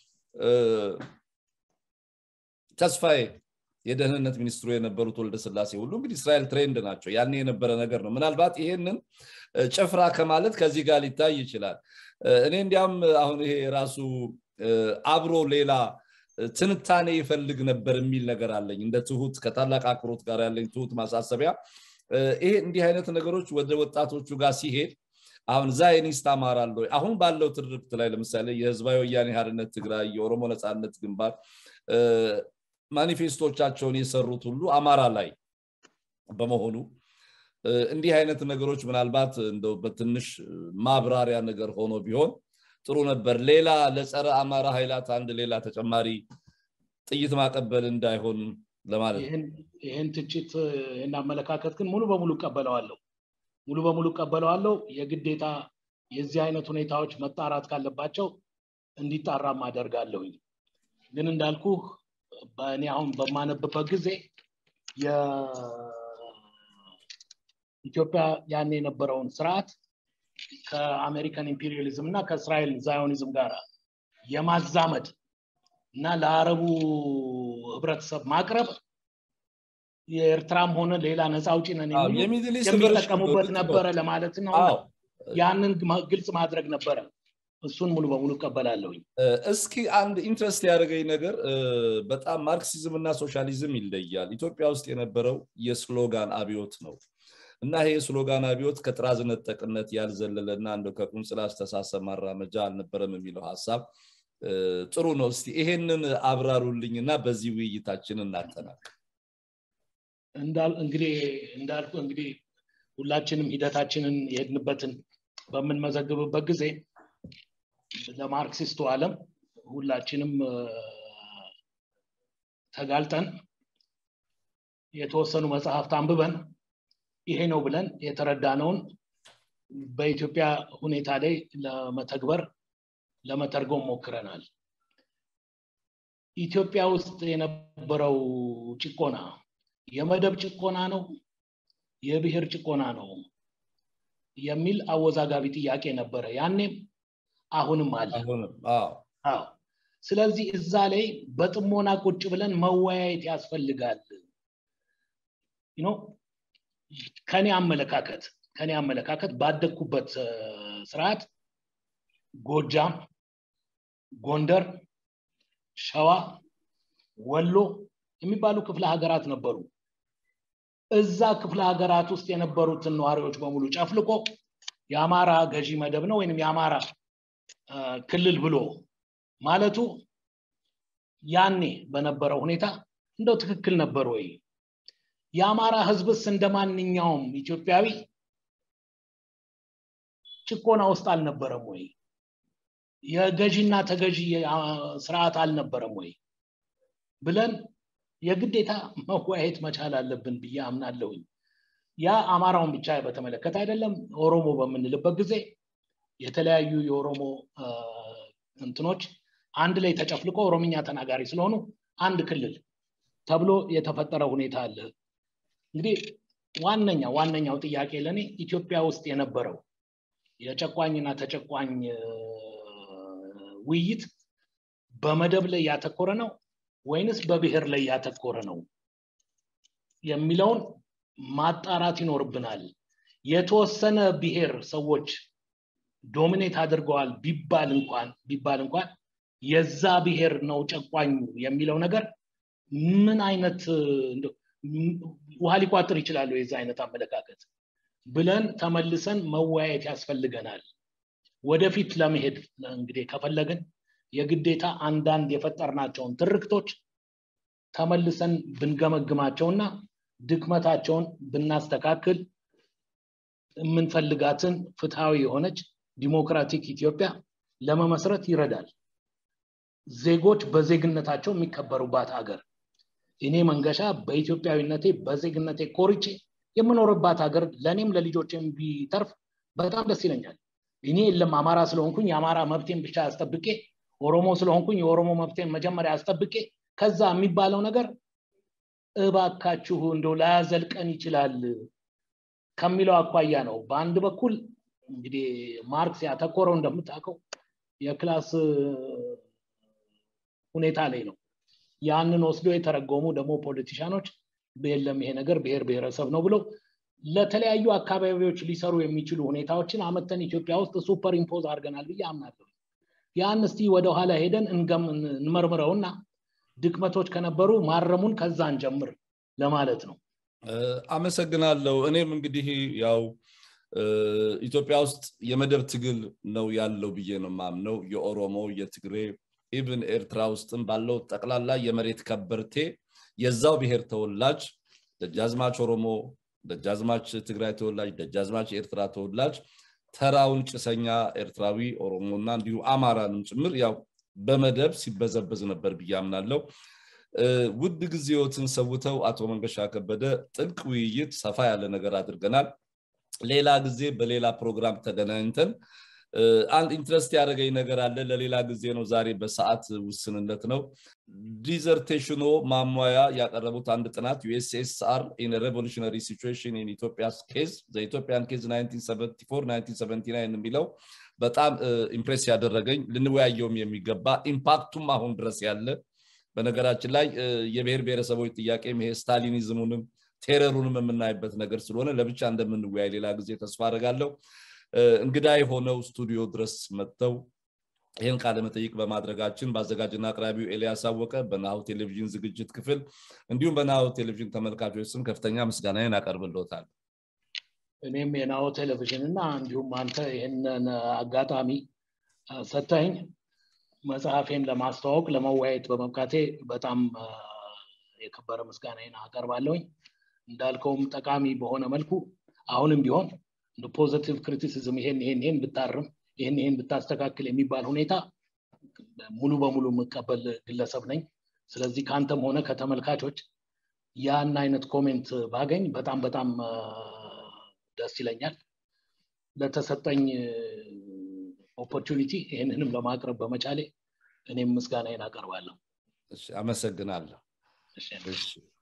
ተስፋዬ የደህንነት ሚኒስትሩ የነበሩት ወልደ ስላሴ ሁሉ እንግዲህ እስራኤል ትሬንድ ናቸው ያኔ የነበረ ነገር ነው ምናልባት ይሄንን ጭፍራ ከማለት ከዚህ ጋር ሊታይ ይችላል እኔ እንዲያም አሁን ይሄ ራሱ አብሮ ሌላ ትንታኔ ይፈልግ ነበር የሚል ነገር አለኝ እንደ ትሁት ከታላቅ አክብሮት ጋር ያለኝ ትሁት ማሳሰቢያ ይሄ እንዲህ አይነት ነገሮች ወደ ወጣቶቹ ጋር ሲሄድ አሁን ዛይኒስት አማራለሁ አሁን ባለው ትርክት ላይ ለምሳሌ የህዝባዊ ወያኔ ሀርነት ትግራይ የኦሮሞ ነፃነት ግንባር ማኒፌስቶቻቸውን የሰሩት ሁሉ አማራ ላይ በመሆኑ እንዲህ አይነት ነገሮች ምናልባት እንደው በትንሽ ማብራሪያ ነገር ሆኖ ቢሆን ጥሩ ነበር ሌላ ለጸረ አማራ ኃይላት አንድ ሌላ ተጨማሪ ጥይት ማቀበል እንዳይሆን ለማለት ይህን ትችት ይህን አመለካከት ግን ሙሉ በሙሉ እቀበለዋለሁ ሙሉ በሙሉ እቀበለዋለሁ የግዴታ የዚህ አይነት ሁኔታዎች መጣራት ካለባቸው እንዲጣራም አደርጋለሁኝ ግን እንዳልኩ በእኔ አሁን በማነብበት ጊዜ ኢትዮጵያ ያን የነበረውን ስርዓት ከአሜሪካን ኢምፔሪያሊዝም እና ከእስራኤል ዛዮኒዝም ጋር የማዛመድ እና ለአረቡ ህብረተሰብ ማቅረብ የኤርትራም ሆነ ሌላ ነፃ አውጪ ነን የሚሉ የሚጠቀሙበት ነበረ ለማለት ነው ያንን ግልጽ ማድረግ ነበረ እሱን ሙሉ በሙሉ እቀበላለሁኝ እስኪ አንድ ኢንትረስት ያደረገኝ ነገር በጣም ማርክሲዝም እና ሶሻሊዝም ይለያል ኢትዮጵያ ውስጥ የነበረው የስሎጋን አብዮት ነው እና ይሄ የስሎጋን አብዮት ከጥራዝ ነጠቅነት ያልዘለለ እና እንደ ከቁንጽላ አስተሳሰብ ማራመጃ አልነበረም የሚለው ሀሳብ ጥሩ ነው እስቲ ይሄንን አብራሩልኝ እና በዚህ ውይይታችን እናጠናቅ እንግዲህ እንዳልኩ እንግዲህ ሁላችንም ሂደታችንን የሄድንበትን በምንመዘግብበት ጊዜ ለማርክሲስቱ ዓለም ሁላችንም ተጋልጠን የተወሰኑ መጽሐፍት አንብበን ይሄ ነው ብለን የተረዳነውን በኢትዮጵያ ሁኔታ ላይ ለመተግበር ለመተርጎም ሞክረናል ኢትዮጵያ ውስጥ የነበረው ጭቆና የመደብ ጭቆና ነው የብሔር ጭቆና ነው የሚል አወዛጋቢ ጥያቄ ነበረ ያኔም አሁንም አለ ስለዚህ እዛ ላይ በጥሞና ቁጭ ብለን መወያየት ያስፈልጋል ከኔ አመለካከት ከኔ አመለካከት ባደግኩበት ስርዓት ጎጃም ጎንደር ሸዋ ወሎ የሚባሉ ክፍለ ሀገራት ነበሩ እዛ ክፍለ ሀገራት ውስጥ የነበሩትን ነዋሪዎች በሙሉ ጨፍልቆ የአማራ ገዢ መደብ ነው ወይም የአማራ ክልል ብሎ ማለቱ ያኔ በነበረው ሁኔታ እንደው ትክክል ነበር ወይ የአማራ ህዝብስ እንደ ማንኛውም ኢትዮጵያዊ ጭቆና ውስጥ አልነበረም ወይ የገዢና ተገዢ ስርዓት አልነበረም ወይ ብለን የግዴታ መወያየት መቻል አለብን ብዬ አምናለሁኝ ያ አማራውን ብቻ በተመለከተ አይደለም ኦሮሞ በምንልበት ጊዜ የተለያዩ የኦሮሞ እንትኖች አንድ ላይ ተጨፍልቆ ኦሮምኛ ተናጋሪ ስለሆኑ አንድ ክልል ተብሎ የተፈጠረ ሁኔታ አለ እንግዲህ ዋነኛ ዋነኛው ጥያቄ ለእኔ ኢትዮጵያ ውስጥ የነበረው የጨቋኝና ተጨቋኝ ውይይት በመደብ ላይ ያተኮረ ነው ወይንስ በብሔር ላይ ያተኮረ ነው የሚለውን ማጣራት ይኖርብናል የተወሰነ ብሔር ሰዎች ዶሚኔት አድርገዋል ቢባል እንኳን ቢባል እንኳን የዛ ብሔር ነው ጨቋኙ የሚለው ነገር ምን አይነት ውሃ ሊቋጥር ይችላሉ የዛ አይነት አመለካከት ብለን ተመልሰን መወያየት ያስፈልገናል ወደፊት ለመሄድ እንግዲህ ከፈለግን የግዴታ አንዳንድ የፈጠርናቸውን ትርክቶች ተመልሰን ብንገመግማቸውና ድክመታቸውን ብናስተካክል የምንፈልጋትን ፍትሃዊ የሆነች ዲሞክራቲክ ኢትዮጵያ ለመመስረት ይረዳል ዜጎች በዜግነታቸው የሚከበሩባት ሀገር እኔ መንገሻ በኢትዮጵያዊነቴ በዜግነቴ ኮርቼ የምኖርባት ሀገር ለእኔም ለልጆችም ቢተርፍ በጣም ደስ ይለኛል እኔ የለም አማራ ስለሆንኩኝ የአማራ መብቴን ብቻ አስጠብቄ ኦሮሞ ስለሆንኩኝ የኦሮሞ መብቴን መጀመሪያ አስጠብቄ ከዛ የሚባለው ነገር እባካችሁ እንደው ላያዘልቀን ይችላል ከሚለው አኳያ ነው በአንድ በኩል እንግዲህ ማርክስ ያተኮረው እንደምታውቀው የክላስ ሁኔታ ላይ ነው ያንን ወስዶ የተረጎሙ ደግሞ ፖለቲሻኖች የለም ይሄ ነገር ብሔር ብሔረሰብ ነው ብለው ለተለያዩ አካባቢዎች ሊሰሩ የሚችሉ ሁኔታዎችን አመተን ኢትዮጵያ ውስጥ ሱፐር ኢምፖዝ አድርገናል ብዬ አምናለሁ ያን እስቲ ወደኋላ ሄደን እንመርምረውና ድክመቶች ከነበሩ ማረሙን ከዛ እንጀምር ለማለት ነው አመሰግናለሁ እኔም እንግዲህ ያው ኢትዮጵያ ውስጥ የመደብ ትግል ነው ያለው ብዬ ነው ማምነው የኦሮሞ የትግሬ ኢቭን ኤርትራ ውስጥም ባለው ጠቅላላ የመሬት ከበርቴ የዛው ብሔር ተወላጅ ደጃዝማች ኦሮሞ ደጃዝማች ትግራይ ተወላጅ ደጃዝማች ኤርትራ ተወላጅ ተራውን ጭሰኛ ኤርትራዊ ኦሮሞና እንዲሁ አማራንም ጭምር ያው በመደብ ሲበዘበዝ ነበር ብዬ አምናለው ውድ ጊዜዎትን ሰውተው አቶ መንገሻ ከበደ ጥልቅ ውይይት ሰፋ ያለ ነገር አድርገናል ሌላ ጊዜ በሌላ ፕሮግራም ተገናኝተን አንድ ኢንትረስት ያደረገኝ ነገር አለ ለሌላ ጊዜ ነው ዛሬ በሰዓት ውስንነት ነው ዲዘርቴሽኖ ማሟያ ያቀረቡት አንድ ጥናት ዩኤስኤስአር ኢን ሬቮሉሽነሪ ሲቹዌሽን ኢን ኢትዮጵያ ኬዝ ኢትዮጵያን ኬዝ 1974 የሚለው በጣም ኢምፕሬስ ያደረገኝ ልንወያየውም የሚገባ ኢምፓክቱም አሁን ድረስ ያለ በነገራችን ላይ የብሔር ብሔረሰቦች ጥያቄም ይሄ ስታሊኒዝሙንም ቴረሩንም የምናይበት ነገር ስለሆነ ለብቻ እንደምንወያይ ሌላ ጊዜ ተስፋ አደርጋለሁ እንግዳ የሆነው ስቱዲዮ ድረስ መጥተው ይህን ቃለ መጠይቅ በማድረጋችን በአዘጋጅና አቅራቢው ኤልያስ አወቀ በናሁ ቴሌቪዥን ዝግጅት ክፍል እንዲሁም በናሁ ቴሌቪዥን ተመልካቾች ስም ከፍተኛ ምስጋናዬን አቀርብልዎታል እኔም የናሁ ቴሌቪዥን እና እንዲሁም አንተ ይህንን አጋጣሚ ሰታኝ መጽሐፌን ለማስተዋወቅ ለመወያየት በመብቃቴ በጣም የከበረ ምስጋናዬን አቀርባለሁኝ እንዳልከውም ጠቃሚ በሆነ መልኩ አሁንም ቢሆን እንደ ፖዘቲቭ ክሪቲሲዝም ይሄን ይሄን ይሄን ብታርም ይሄን ይሄን ብታስተካክል የሚባል ሁኔታ ሙሉ በሙሉ የምቀበል ግለሰብ ነኝ ስለዚህ ከአንተም ሆነ ከተመልካቾች ያን አይነት ኮሜንት ባገኝ በጣም በጣም ደስ ይለኛል ለተሰጠኝ ኦፖርቹኒቲ ይህንንም ለማቅረብ በመቻሌ እኔም ምስጋናዬን አቀርባለሁ አመሰግናለሁ